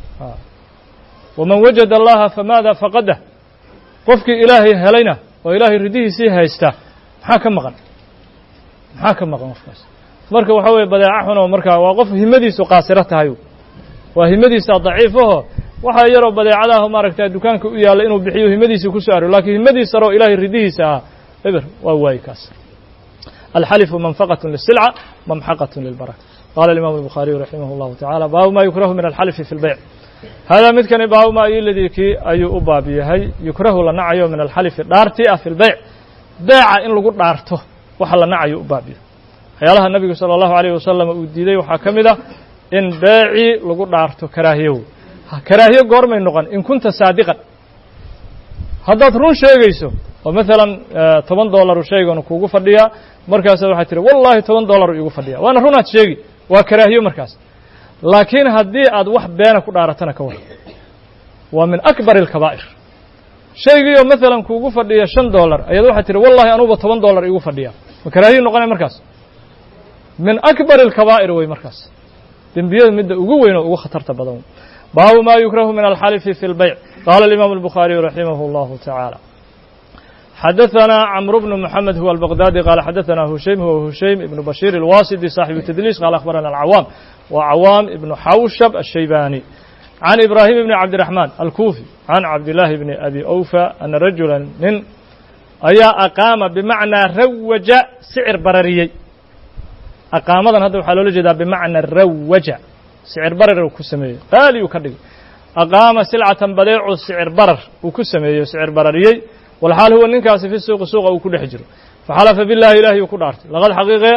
waman wajada allaha famaada faqadah qofkii ilaahay helayna oo ilaahay ridihiisii haystaa maxaa ka maqan maxaa ka maqan qofkaas marka waxaa weeye badeeca xun oo markaa waa qof himadiisu qaasiro tahay waa himadiisa daciifaho waxaa yaroo badeecadaah maaragta dukaanka u yaalla inuu bixiyo himadiisii ku soo aroy lakiin himadiis saroo ilaahay ridihiisa ah eber waa waayi kaas alxalifu manfaqat lisilca mamxaqat lilbaraka qala imam الbukhaariyu raximah اllahu tacala baabu ma yukrahu min alxalfi fi اlbeyc hada midkani baabu ma iladii kii ayuu u baab yahay yukrahu la nacayo min alxalifi dhaartii ah fi lbeyc beeca in lagu dhaarto waxa la nacayo u baab yahay waxyaalaha nabigu salى اllahu alayh wasalam uu diiday waxaa ka mid ah in beecii lagu dhaarto karaahiyow karaahiyo goormay noqon in kunta saadiqan haddaad run sheegayso oo maalan toban dollaru shayganu kuugu fadhiyaa markaasa waxaad tihi wallahi toban dollaru iigu fadhiya waana runaad sheegi waa karaahiyo markaas laakiin haddii aad wax beena ku dhaaratana ka war waa min akbar alkabaa'ir shaygiioo maalan kuugu fadhiya shan dollar ayaad waxaad tihi wallahi anuuba toban dollar iigu fadhiya ma karaahiyo noqonay markaas min akbar alkabaa'ir wey markaas dembiyada midda ugu weyn oo ugu khatarta badan baabu ma yukrahu min alxalifi fi اlbeyc qala اlimam الbukhariyu raximah اllahu taعaalى xadaثna cmr bnu mxamed huwa albaqdadi qala xadaثna hushaym huwa hushaym ibnu bashir اlwasidi صaaxibu tdliis qala akhbarana alcawaam wa cawaam ibnu xawshab الshaybani can ibrahim bni cabdiraxman alkufi can cabdillahi bni abi awfa ana rajula nin ayaa aqaama bimacnaa rawaja sicir barariyey aqaamadan hadda waxaa loola jeedaa bimacna rawaja sicir barar uu ku sameeyey qaali uu ka dhigay aqaama silcatan badeecu sicir barar uu ku sameeyey sicir barariyey walxaal huwa ninkaasi fi suuqi suuqa uu ku dhex jiro faxalafa billahi ilahi uu ku dhaartay laqad xaqiiqe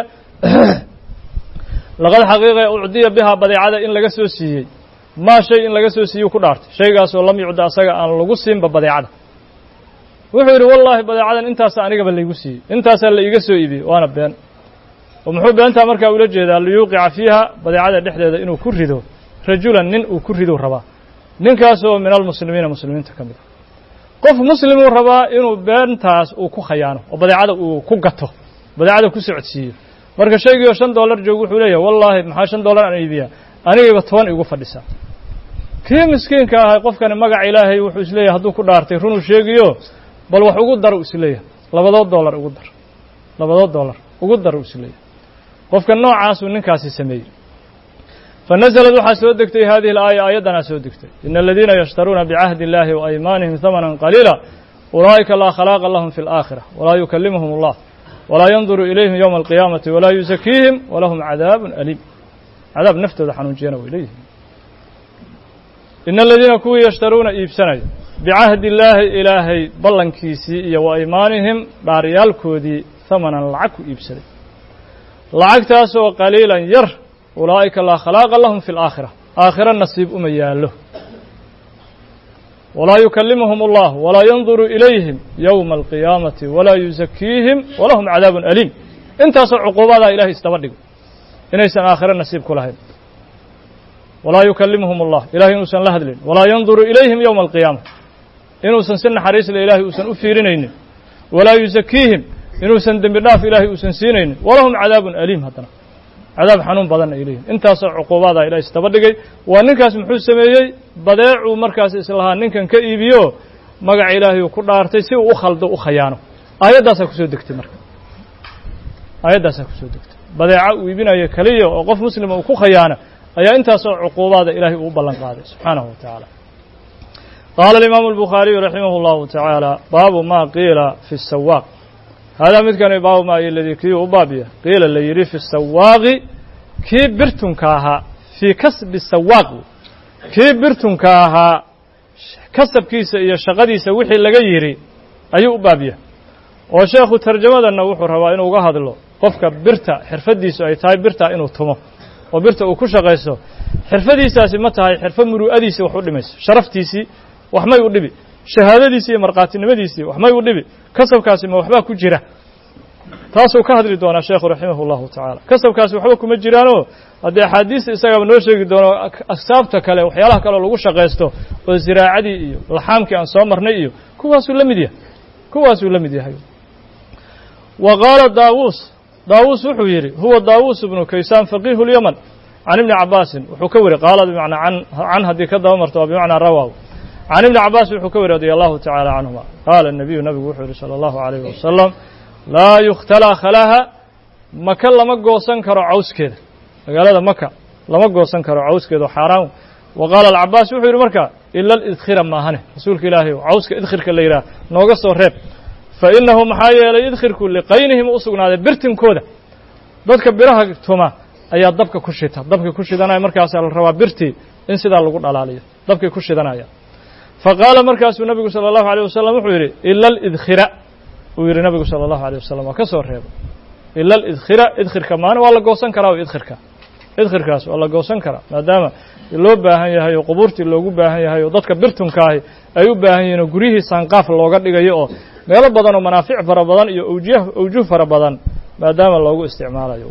laqad xaqiiqe ucdiya bihaa badeecada in laga soo siiyey maa shay in laga soo siiyey ku dhaartay shaygaasoo lam yucda asaga aan lagu siinba badeecada wuxuu yidhi wallaahi badeecadan intaasa anigaba laygu siiyey intaasaa la iiga soo iibiyey waana been oo muxuu beentaa markaa ula jeedaa liyuuqica fiiha badeecada dhexdeeda inuu ku rido rajulan nin uu ku ridou rabaa ninkaasoo min almuslimiina muslimiinta ka mid a qof muslimuu rabaa inuu beentaas uu ku khayaano oo badeecada uu ku gato badeecada ku socodsiiyo marka shaygii oo shan dollar joog wuxuu leeyahay wallaahi maxaa shan dollar aan iibiyaa anigayba toban igu fadhisaa kii miskiinka ahay qofkani magaca ilaahay wuxuu isleeyahay hadduu ku dhaartay runuu sheegiyo bal wax ugu dar u isleeyahay labadood dollar ugu dar labadood dollar ugu dar u isleeyahay qofka noocaasuu ninkaasi sameeyey fanazlad waxaa soo degtay hadihi alaaya aayaddanaa soo degtay ina aladiina yashtaruuna bicahdi اllahi waaymaanihim hamanan qaliila ulaa'ika laa khalaaqa lahum fi اlaakhira walaa yukallimuhum allah walaa yanduru ilayhim yowma alqiyaamati walaa yusakiihim walahum cadaabun aliim cadaab naftooda xanuunjiyana way leeyihin ina aladiina kuwii yashtaruuna iibsanaya bicahdi illaahi ilaahay ballankiisii iyo wa aymaanihim dhaaryaalkoodii hamanan lacag ku iibsaday lacagtaasoo qaliilan yar ulaa'ika laa khalaaqa lahum fi alaakhira aakhiro nasiib uma yaallo walaa yukallimuhum allah walaa yanduru ilayhim yowma alqiyaamati walaa yusakiihim walahum cadaabun aliim intaasoo cuquubadaa ilahay isdaba dhigo inaysan aakhiro nasiib ku lahayn walaa yukallimuhum allah ilahay inuusan la hadlin walaa yanduru ilayhim yowma alqiyaama inuusan si naxariisle ilaahay uusan u fiirinaynin walaa yusakiihim inuusan dembi dhaaf ilaahay uusan siinaynin walahum cadaabun aliim haddana cadaab xanuun badanna ay leeyihin intaasoo cuquubaadaa ilahay isdaba dhigay waa ninkaas muxuu sameeyey badeecuu markaas islahaa ninkan ka iibiyo magaca ilaahay uu ku dhaartay si uu u khaldo u khayaano aayaddaasaa kusoo degtay marka aayaddaasaa kusoo degtay badeeca uu iibinayo keliya oo qof muslima uu ku khayaano ayaa intaasoo cuquubaada ilaahay uu u ballan qaaday subxaanahu wa tacaala qaala alimaamu albukhaariyu raximah اllahu tacaala baabu ma qiila fi sawaaq haadaa midkani baabu ma iladii kii u baabiya qiila la yidhi fi sawaaqi kii birtunka ahaa fii kasbi sawaaq kii birtunka ahaa kasabkiisa iyo shaqadiisa wixii laga yidhi ayuu u baabiya oo sheekhu tarjamadanna wuxuu rabaa inuu uga hadlo qofka birta xirfaddiisu ay tahay birta inuu tumo oo birta uu ku shaqaysto xirfadiisaasi ma tahay xirfo muru'adiisii wax u dhimayso sharaftiisii wax may u dhibi shahaadadiisii iyo markhaatinimadiisii wax may u dhibi kasabkaasi ma waxbaa ku jira taasuu ka hadli doonaa sheekhu raximah اllahu tacaala kasabkaasi waxba kuma jiraanoo haddii axaadiista isagaba noo sheegi doono aksaabta kale waxyaalaha kaleo lagu shaqaysto oo ziraacadii iyo laxaamkii aan soo marnay iyo kuwaasuu la mid yahay kuwaasuu la mid yahay wa qaala daawuus daawuus wuxuu yidhi huwa daawuus ibnu kaysaan faqiihu اlyaman can ibni cabaasin wuxuu ka weri qaala bimacnaa an can haddii ka daba marto waa bimacnaa rawaw can ibni cabaas wuxuu ka weri radia allahu tacaala canhuma qaala الnabiyu nabigu wuxuu yihi salى allahu alayh wasalam laa yukhtalaa khalaha maka lama goosan karo cawskeeda magaalada maka lama goosan karo cawskeeda oo xaaraan wa qaala alcabaas wuxuu yidhi marka ila alidkhira maahane rasuulka ilaahay cawska idkhirka la yidhaah nooga soo reeb fa innahu maxaa yeelay idkhirku liqaynihim u sugnaaday birtinkooda dadka biraha tuma ayaa dabka ku shita dabkay ku shidanaya markaasaa la rabaa birtii in sidaa lagu dhalaaliyo dabkay ku shidanaya fa qaala markaasuu nabigu sala allahu alayh wasalam wuxuu yidhi ila alidkhira uu yidhi nabigu sala allahu alيyه wasalam waa ka soo reebay ila alidkhira idkhirka maana waa la goosan karaa o idkhirka idkhirkaas waa la goosan karaa maadaama loo baahan yahay oo qubuurtii loogu baahan yahay oo dadka birtunkaahi ay u baahan yihiin oo guryihii saanqaaf looga dhigayo oo meelo badan oo manaafic fara badan iyo awjih awjuh fara badan maadaama loogu isticmaalayo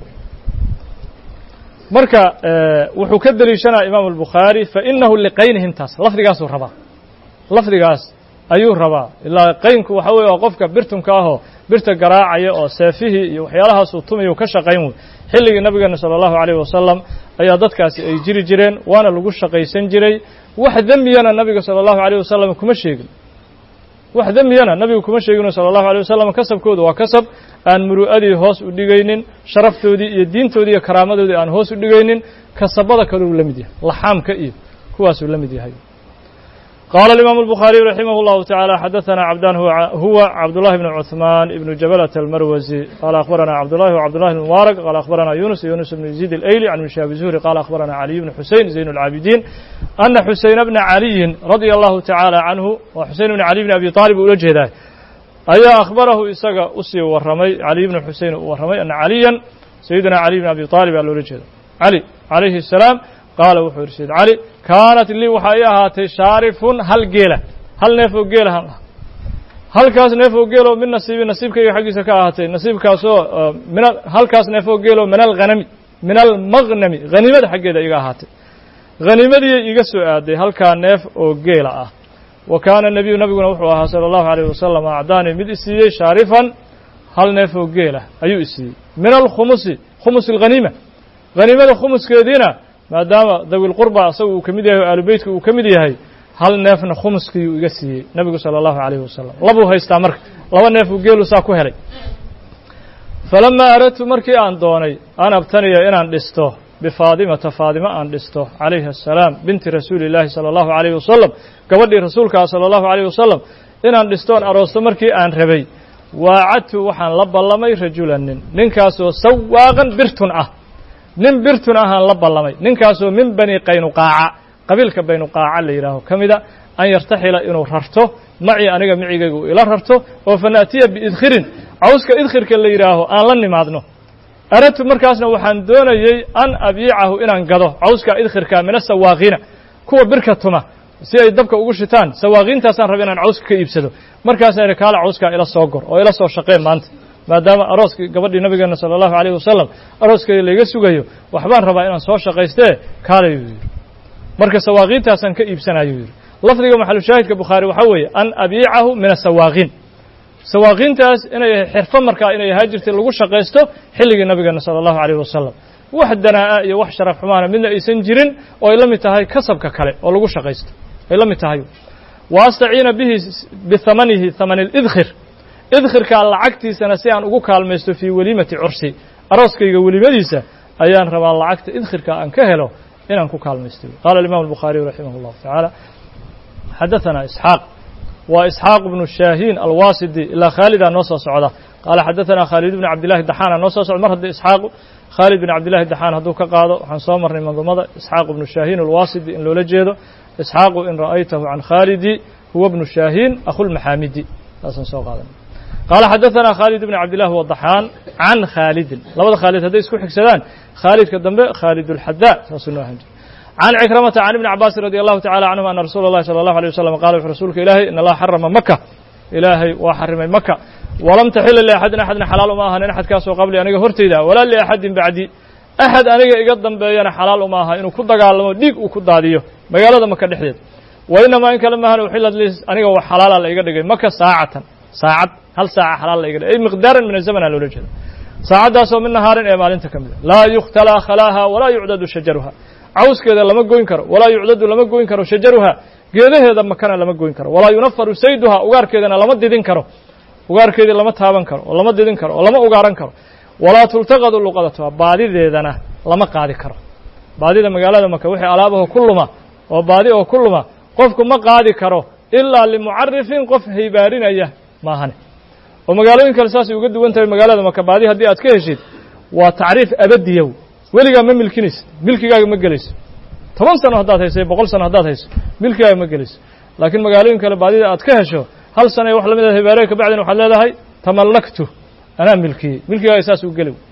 marka wuxuu ka deliishanaya imaamu albukhaari fainahu liqaynihim taas lafdigaasuu rabaa lafdigaas ayuu rabaa ilaa qaynku waxa weye waa qofka birtunka ahoo birta garaacaya oo seefihii iyo waxyaalahaasuu tumayu ka shaqayn wey xilligii nabigeena sala allahu alayh wasalam ayaa dadkaasi ay jiri jireen waana lagu shaqaysan jiray wax dembiyana nabiga sala allahu alayh wasalam kuma sheegin wax dembiyana nabigu kuma sheegino sala allahu alay wasalam kasabkooda waa kasab aan muru'adii hoos u dhigaynin sharaftoodii iyo diintoodii iyo karaamadoodii aan hoos u dhigaynin kasabada kaleu la mid yahay laxaamka iyo kuwaasuu la mid yahay قال الإمام البخاري رحمه الله تعالى حدثنا عبدان هو, هو عبد الله بن عثمان بن جبلة المروزي قال أخبرنا عبد الله وعبد الله المبارك قال أخبرنا يونس يونس بن يزيد الأيلي عن مشاب الزهري قال أخبرنا علي بن حسين زين العابدين أن حسين بن علي رضي الله تعالى عنه وحسين بن علي بن أبي طالب وجه ذلك أي أخبره إساق أسي ورمي علي بن حسين ورمي أن عليا سيدنا علي بن أبي طالب على وجه علي عليه السلام qaala wuxuu yidhi sayd cali kaanat lii waxaa ii ahaatay shaarifun hal geela hal neef oo geela han halkaas neef oo geeloo min nasiibi nasiibkayga xaggiisa ka ahaatay nasiibkaasoo min halkaas neef oo geeloo min alghanami min almaghnami haniimada xaggeeda iga ahaatay haniimadii iga soo aaday halkaa neef oo geela ah wa kaana nebiyu nabiguna wuxuu ahaa sala allahu alayh wasalam acdaani mid isiiyey shaarifan hal neef oo geelah ayuu isiiyey min alkhumusi khumus alghaniima haniimada khumuskeediina maadaama dawilqurba asaga uu ka mid yahay o aalubeytka uu ka mid yahay hal neefna khumuskiiyuu iga siiyey nebigu sala allahu alayhi wasalam labuu haystaa marka laba neef uu geelu saa ku helay falamaa aradtu markii aan doonay an abtaniya inaan dhisto bifaadimata faadimo aan dhisto calayhi assalaam binti rasuuli illaahi sala allahu alayhi wasalam gabadhii rasuulkaa sala allahu alayh wasalam inaan dhistoon aroosto markii aan rabay waacadtu waxaan la ballamay rajulan nin ninkaasoo sawaaqan birtun ah nin birtun ahaan la ballamay ninkaasoo min bani qaynuqaaca qabiilka baynuqaaca la yidhaaho ka mida an yartaxila inuu rarto macii aniga micigayga uu ila rarto oo fa naatiya biidkhirin cawska idkhirka la yidhaaho aan la nimaadno aradtu markaasna waxaan doonayey an abiicahu inaan gado cawska idkhirka min asawaaqiina kuwa birka tuma si ay dabka ugu shitaan sawaaqiintaasaan raba inaan cawska ka iibsado markaasaan idhi kaala cawskaa ila soo gor oo ila soo shaqeen maanta maadaama arooskii gabadhii nabigeena sala allahu alayh wasalam arooskeeda layga sugayo waxbaan rabaa inaan soo shaqaystee kaalayuu yidhi marka sawaaqiintaasaan ka iibsanayuu yidhi lafdiga maxalushaahidka bukhaari waxaa weeye an abiicahu min asawaaqiin sawaaqiintaas inay xirfo markaa inay ahaa jirtay lagu shaqaysto xilligii nabigeena sala allahu alayh wasalam wax danaa'a iyo wax sharaf xumaana midna aysan jirin oo ay la mid tahay kasabka kale oo lagu shaqaysto ay la mid tahay wa astaciina bihi bihamanihi hamani lidkhir idkhirkaa lacagtiisana si aan ugu kaalmaysto fii weliimati cursi arooskayga welimadiisa ayaan rabaa lacagta idkhirka aan ka helo inaan ku kaalmaysto qaala alimam albukhaariyu raximah اllahu tacaala xadaثana isxaaq waa isxaaq bnu shaahiin alwasidi ilaa khaalidaa noo soo socda qaala xadaثana khaalid bn cabdillahi daxaana noo soo socda mar haddii isxaaq khaalid bin cabdillahi daxaan hadduu ka qaado waxaan soo marnay mandumada isxaaq bnu shaahiin alwasidi in loola jeedo isxaaqu in ra'aytahu can khaalidi huwa bnu shaahiin akhulmaxaamidi saasaan soo qaadanay qaala xadaثana khaalid bn cabdillah wadaxaan can khaalidin labada khaalid hadday isku xigsadaan khaalidka dambe khaalid اlxadaa saasuu noo ahan jir can cikramata can ibni cabaasin radi allahu tacala canhum ana rasuula اllahi salى allahu alيه wasalam qala wuxu rasuulka ilaahay in allaha xarama maka ilaahay waa xarimay maka walam taxila liaxadin axadna xalaal uma ahanin axadkaasoo qabli aniga hortayda walaa liaxadin bacdi axad aniga iga dambeeyana xalaal uma aha inuu ku dagaalamo dhiig uu ku daadiyo magaalada maka dhexdeed wa inamaa in kale maahan uxilad li aniga wax xalaala la iga dhigay maka saacatan saacad hal saaca xalaal la iga dhigay ay miqdaaran min azamana loola jeeda saacaddaasoo min nahaarin ee maalinta ka mida laa yukhtalaa khalaaha walaa yucdadu shajaruha cawskeeda lama goyn karo walaa yucdadu lama goyn karo shajaruha geedaheeda makana lama goyn karo walaa yunafaru sayduha ugaarkeedana lama didin karo ugaarkeedii lama taaban karo oo lama didin karo oo lama ugaaran karo walaa tultaqadu luqadatuha baadideedana lama qaadi karo baadida magaalada maka wixii alaabaho ku luma oo baadi oo ku luma qofku ma qaadi karo ilaa limucarifin qof haybaarinaya maahane oo magaalooyin kale saasay uga duwan tahay magaalada maka baadi haddii aad ka heshid waa tacriif abadiyow weligaa ma milkinaysa milkigaaga ma gelayso toban sano haddaad hayso boqol sano haddaad hayso milkigaaga ma gelayso laakiin magaalooyin kale baadida aad ka hesho hal sana wax lamid a hibaarey ka bacdin waxaad leedahay tamallaktu anaa milkiyey milkigaaga saas u geli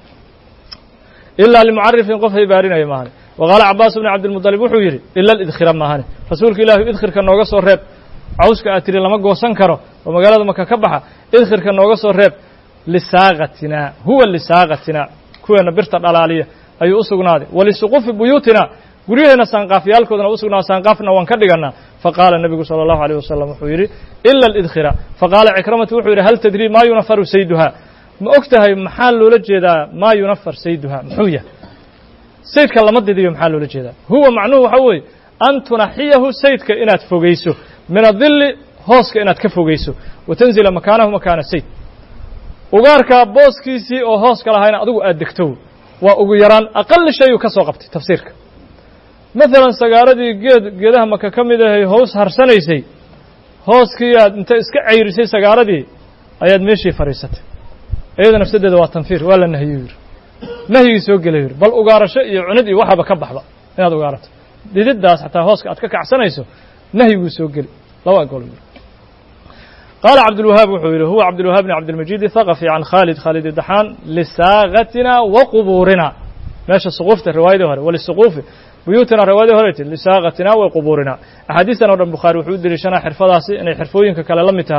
ilaa limucarifin qof haybaarinaya maahane wa qaala cabaas bni cabdilmudalib wuxuu yidhi ila lidkhira maahane rasuulka ilaahi idkhirka nooga soo reeb cawska aad tiri lama goosan karo oo magaalada maka ka baxa idkhirka nooga soo reeb lisaaqatina huwa lisaaqatina kuweena birta dhalaaliya ayuu u sugnaaday walisuqufi buyuutina guryaheena saanqaafyaalkoodana u sugnaa saanqaafna waan ka dhiganaa faqaala nebigu sala allahu alيyh wasalam wuxuu yidhi ila lidkhira faqaala cikramatu wuxuu yidhi hal tadrii maa yunafaru sayduha ma og tahay maxaa loola jeedaa maa yunafar sayduha muxuu yahay saydka lama didiyo maxaa loola jeedaa huwa macnuhu waxa weeye an tunaxiyahu saydka inaad fogeyso min adilli hooska inaad ka fogeyso wa tanzila makaanahu makaana sayd ugaarkaa booskiisii oo hooska lahayna adigu aad degto waa ugu yaraan aqali shayuu ka soo qabtay tafsiirka maalan sagaaradii geed geedaha maka ka mid ahay hoos harsanaysay hooskii aad inta iska cayrisay sagaaradii ayaad meeshii fadhiisatay iyada nafsadeeda waa tanfiir waa la nahiyuu yidhi nahyigii soo gelay yidhi bal ugaarasho iyo cunid iyo waxaba ka baxba inaad ugaarato dididdaas xataa hooska aad ka kacsanayso nahyiguu soo geli laba gol yidhi qaala cabdulwahaab wuxuu yidhi huwa cabdulwahaab bn cabdilmajid thaqafi can khaalid khaalid daxaan lisaagatina wa qubuurina meesha suquufta riwaayadii hore walisuquufi buyuutina riwaayadii hore ti lisaaqatina wa qubuurina axaadiistan o dhan bukhaari wuxuu u deliishanaa xirfadaasi inay xirfooyinka kale la mid tahay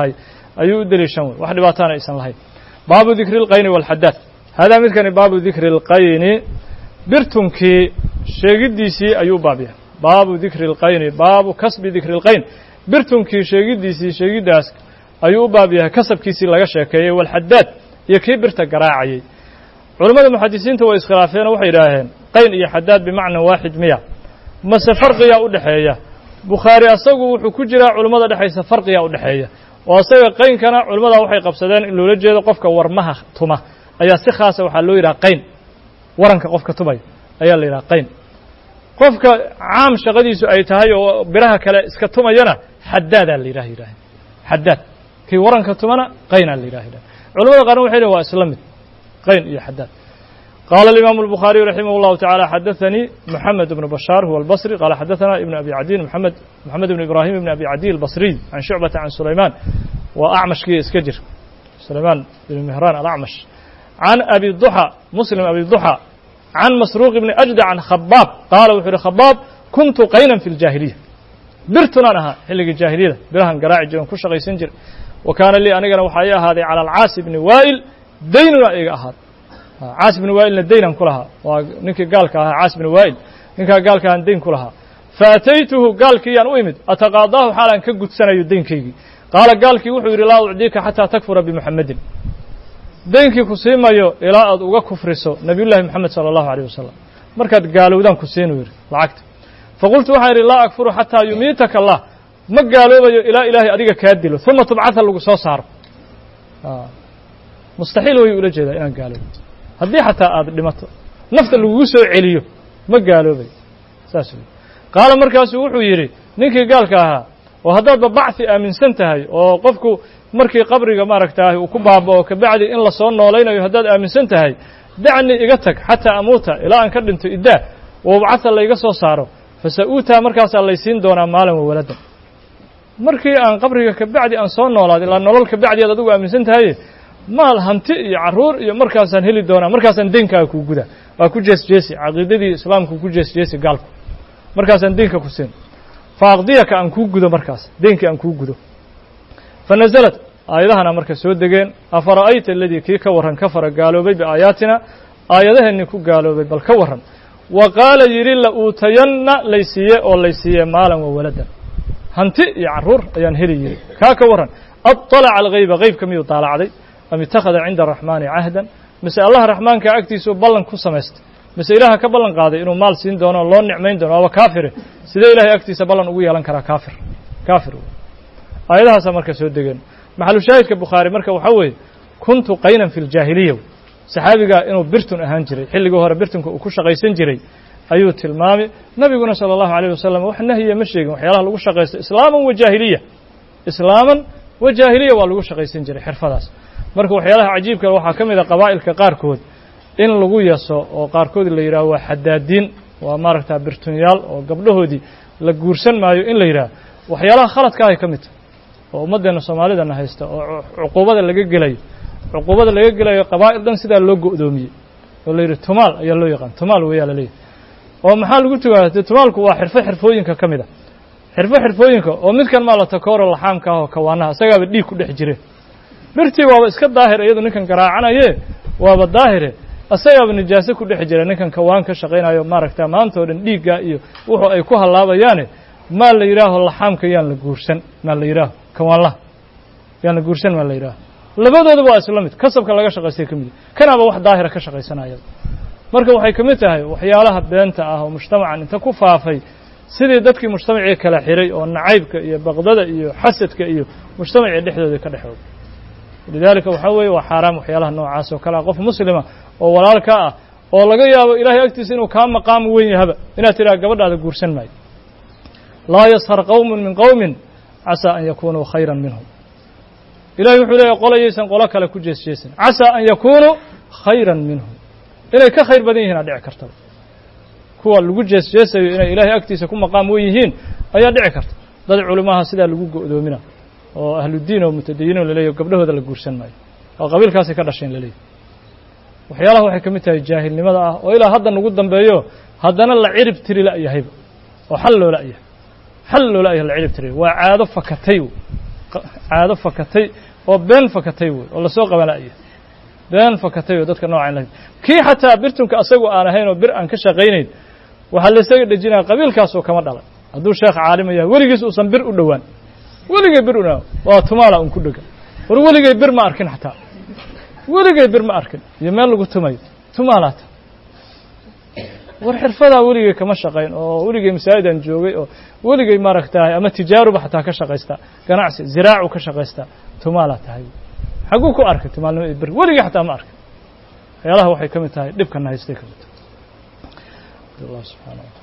ayuu u deliishan wey wax dhibaataana aysan lahayn baabu dikri اlqayni wاlxadaad haadaa midkani baabu dikri اlqayni birtunkii sheegiddiisii ayuu u baab yahay baabu dikri اlqayni baabu kasbi dikri اlqayn birtunkii sheegiddiisii sheegiddaas ayuu u baab yahay kasabkiisii laga sheekeeyey walxadaad iyo kii birta garaacayey culammada muxadisiinta way iskhilaafeen oo waxay yidhaaheen qayn iyo xadaad bimacna waaxid miya mase farqiyaa u dhexeeya bukhaari asagu wuxuu ku jiraa culammada dhexaysa farqiyaa u dhexeeya oo asaga qaynkana culammadaa waxay qabsadeen in loola jeedo qofka warmaha tuma ayaa si khaasa waxaa loo yidhaha qayn waranka qofka tumaya ayaa la yidhaha qayn qofka caam shaqadiisu ay tahay oo biraha kale iska tumayana xadaadaa la yidhah yidhaaheen xadaad kii waranka tumana qaynaa la yidhah yidhah culamada qaarna waxay lehin waa isla mid qayn iyo xadaad qaala الإimaaم الbخاaرiي رaximه الlه taعالى xadaثnii mحamed بن bشhاar huwa الbصrي qala xadaثna iبn abi cadin mحamed mحamed بn ibrahim بn abi cadiy الbصriي can shucbata can sulayman waa acmashkii iska jir sulayman bn mihran alacmash can abi duxى muslim abi duxى can masruuq bni أjdع can khabaab qaala wuxuu yihi khabaab kuntu qaynan fi اljaahiliya birtunaan ahaa xilligii jaahiliyada birahan garaaci jiran ku shaqaysan jira wa kaana lii anigana waxaa ii ahaaday calى alcaasi bni waa'il daynuna iga ahaad caas bni waa'ilna daynaan ku lahaa waa ninkii gaalka ahaa caas bni waa'il ninkaa gaalka aan dayn ku lahaa faataytuhu gaalkiiyaan u imid ataqaadaahu xaalaan ka gudsanayo daynkaygii qaala gaalkii wuxuu yidhi laa ucdiika xataa takfura bimuxamedin daynkii ku siimayo ilaa aad uga kufriso nabiyullahi moxamed sala allahu aleyh wasalam markaad gaalowdaan ku siinuu yidhi lacagta faqultu waxaan yidhi laa akfuru xataa yumiitaka allah ma gaaloobayo ilaa ilaahay adiga kaa dilo uma tubcatha lagu soo saaro mustaxiil wayuu ula jeedaa inaan gaaloobo haddii xataa aad dhimato nafta lagugu soo celiyo ma gaaloobay saas wey qaala markaasuu wuxuu yidhi ninkii gaalka ahaa oo haddaadba bacthi aaminsan tahay oo qofku markii qabriga maaragtaahi uu ku baaba'o kabacdi in la soo noolaynayo haddaad aaminsan tahay dacni iga tag xataa amuuta ilaa aan ka dhinto iddaa wabcatha layga soo saaro fasa-uutaa markaasaa laysiin doonaa maalin wawaladan markii aan qabriga kabacdi aan soo noolaad ilaa nolol kabacdi aad adigu aaminsan tahaye maal hanti iyo carruur iyo markaasaan heli doonaa markaasaan deenkaaga kuu gudaa waa ku jees jeesi caqiidadii islaamku ku jees jeesi gaalku markaasaan deenka ku siin fa aqdiyaka aan kuu gudo markaas deenkii aan kuu gudo fa nasalat aayadahana marka soo degeen afara'ayta aladii kii ka warran ka fara gaaloobay biaayaatina aayadaheennii ku gaaloobay bal ka warran wa qaala yidhi la uutayanna laysiiye oo laysiiye maalan wa waladan hanti iyo carruur ayaan heli yidhi kaa ka warran aطalaca alghayba haybka miyuu daalacday am itakhada cinda araxmaani cahdan mise allah raxmaanka agtiisuu ballan ku samaystay mise ilaaha ka ballan qaaday inuu maal siin doono o loo nicmayn doono waaba kaafire sidee ilahay agtiisa ballan ugu yeelan karaa kaafir kaafir aayadahaasaa marka soo degeen maxalushaahidka bukhaari marka waxaa weeye kuntu qaynan fi ljaahiliya saxaabigaa inuu birtun ahaan jiray xilligii hore birtunka uu ku shaqaysan jiray ayuu tilmaamay nabiguna sala allahu alayh wasalam wax nahyiya ma sheegin waxyaalaha lagu shaqaysto islaaman wa jaahiliya islaaman wa jaahiliya waa lagu shaqaysan jiray xirfadaas marka waxyaalaha cajiibka waxaa ka mid a qabaa'ilka qaarkood in lagu yaso oo qaarkood la yidhaho waa xadaadiin waa maaragta birtunyaal oo gabdhahoodii la guursan maayo in la yidhaho waxyaalaha khaladka ahay ka mid tahay oo ummaddeena soomaalidana haysta oo cuquubada laga gelayo cuquubada laga gelayo qabaa'il dhan sidaa loo go'doomiyey oo la yidhi tumaal ayaa loo yaqaan tumaal weeyaa la leeyahy oo maxaa lagu tugaaya dee tumaalku waa xirfo xirfooyinka ka mid a xirfo xirfooyinka oo midkan maa la takooro laxaamka ah oo kawaanaha isagaaba dhiig ku dhex jire birtii waaba iska daahir iyadu ninkan garaacanaye waaba daahire isagaaba nijaaso ku dhex jira ninkan kawaan ka shaqaynayo maaragta maanta o dhan dhiigga iyo wuxuu ay ku hallaabayaane maa la yidhaaho laxaamka yaan la guursan maa la yidhaaho kawaanlaha yaan la guursan maa la yidhaaho labadooda waa isla mid kasabka laga shaqaystay ka mid kanaaba wax daahira ka shaqaysanaya marka waxay ka mid tahay waxyaalaha beenta ah oo mujtamacan inta ku faafay sidii dadkii mujtamacii kala xiray oo nacaybka iyo baqdada iyo xasadka iyo mujtamacii dhexdooda ka dhexooga lidaalika waxaa weeye waa xaaraam waxyaalaha noocaas oo kale ah qof muslima oo walaalka ah oo laga yaabo ilaahay agtiisa inuu kaa maqaam weyn yahaba inaad tidhaha gabadhaada guursan maayo laa yashar qowmun min qowmin casaa an yakunuu khayran minhum ilahay wuxuu leeyahy qolayaysan qolo kale ku jees jeesan casaa an yakunuu khayran minhum inay ka khayr badan yihiin aa dhici kartaba kuwa lagu jees jeesayo inay ilaahay agtiisa ku maqaam weyn yihiin ayaa dhici karta dad culimaha sidaa lagu go'doomina oo ahludiin oo mutadayiniin laleeyahy gabdhahooda la guursan maayo oo qabiilkaasay ka dhasheen laleeyahy waxyaalaha waxay ka mid tahay jaahilnimada ah oo ilaa hadda nagu dambeeyo haddana la cirib tiri la'yahayba oo xal loo la'yahay xal loo la'yahay la cirib tiri waa caado fakatay caado fakatay oo been fakatay wey oo lasoo qabanaya been fakatay oo dadka noocan la kii xataa birtunka asagu aan ahayn oo bir aan ka shaqaynayn waxaa laysaga dhejinaya qabiilkaasoo kama dhalan hadduu sheekh caalima yahay weligiis uusan bir u dhowaan weligay bir una waa tumaala un ku dhega war weligay bir ma arkin xataa weligay bir ma arkin iyo meel lagu tumayo tumaalaata war xirfadaa weligay kama shaqayn oo weligay masaajidaan joogay oo weligay maaragtahay ama tijaaruba xataa ka shaqaystaa ganacsi ziraacu ka shaqaystaa tumaalaa tahay xagguu ku arkay tumaalnimo iyo bir weligay xataa ma arkin waxyaalaha waxay ka mid tahay dhibkana haystay ka mid tahay allah subxana wataala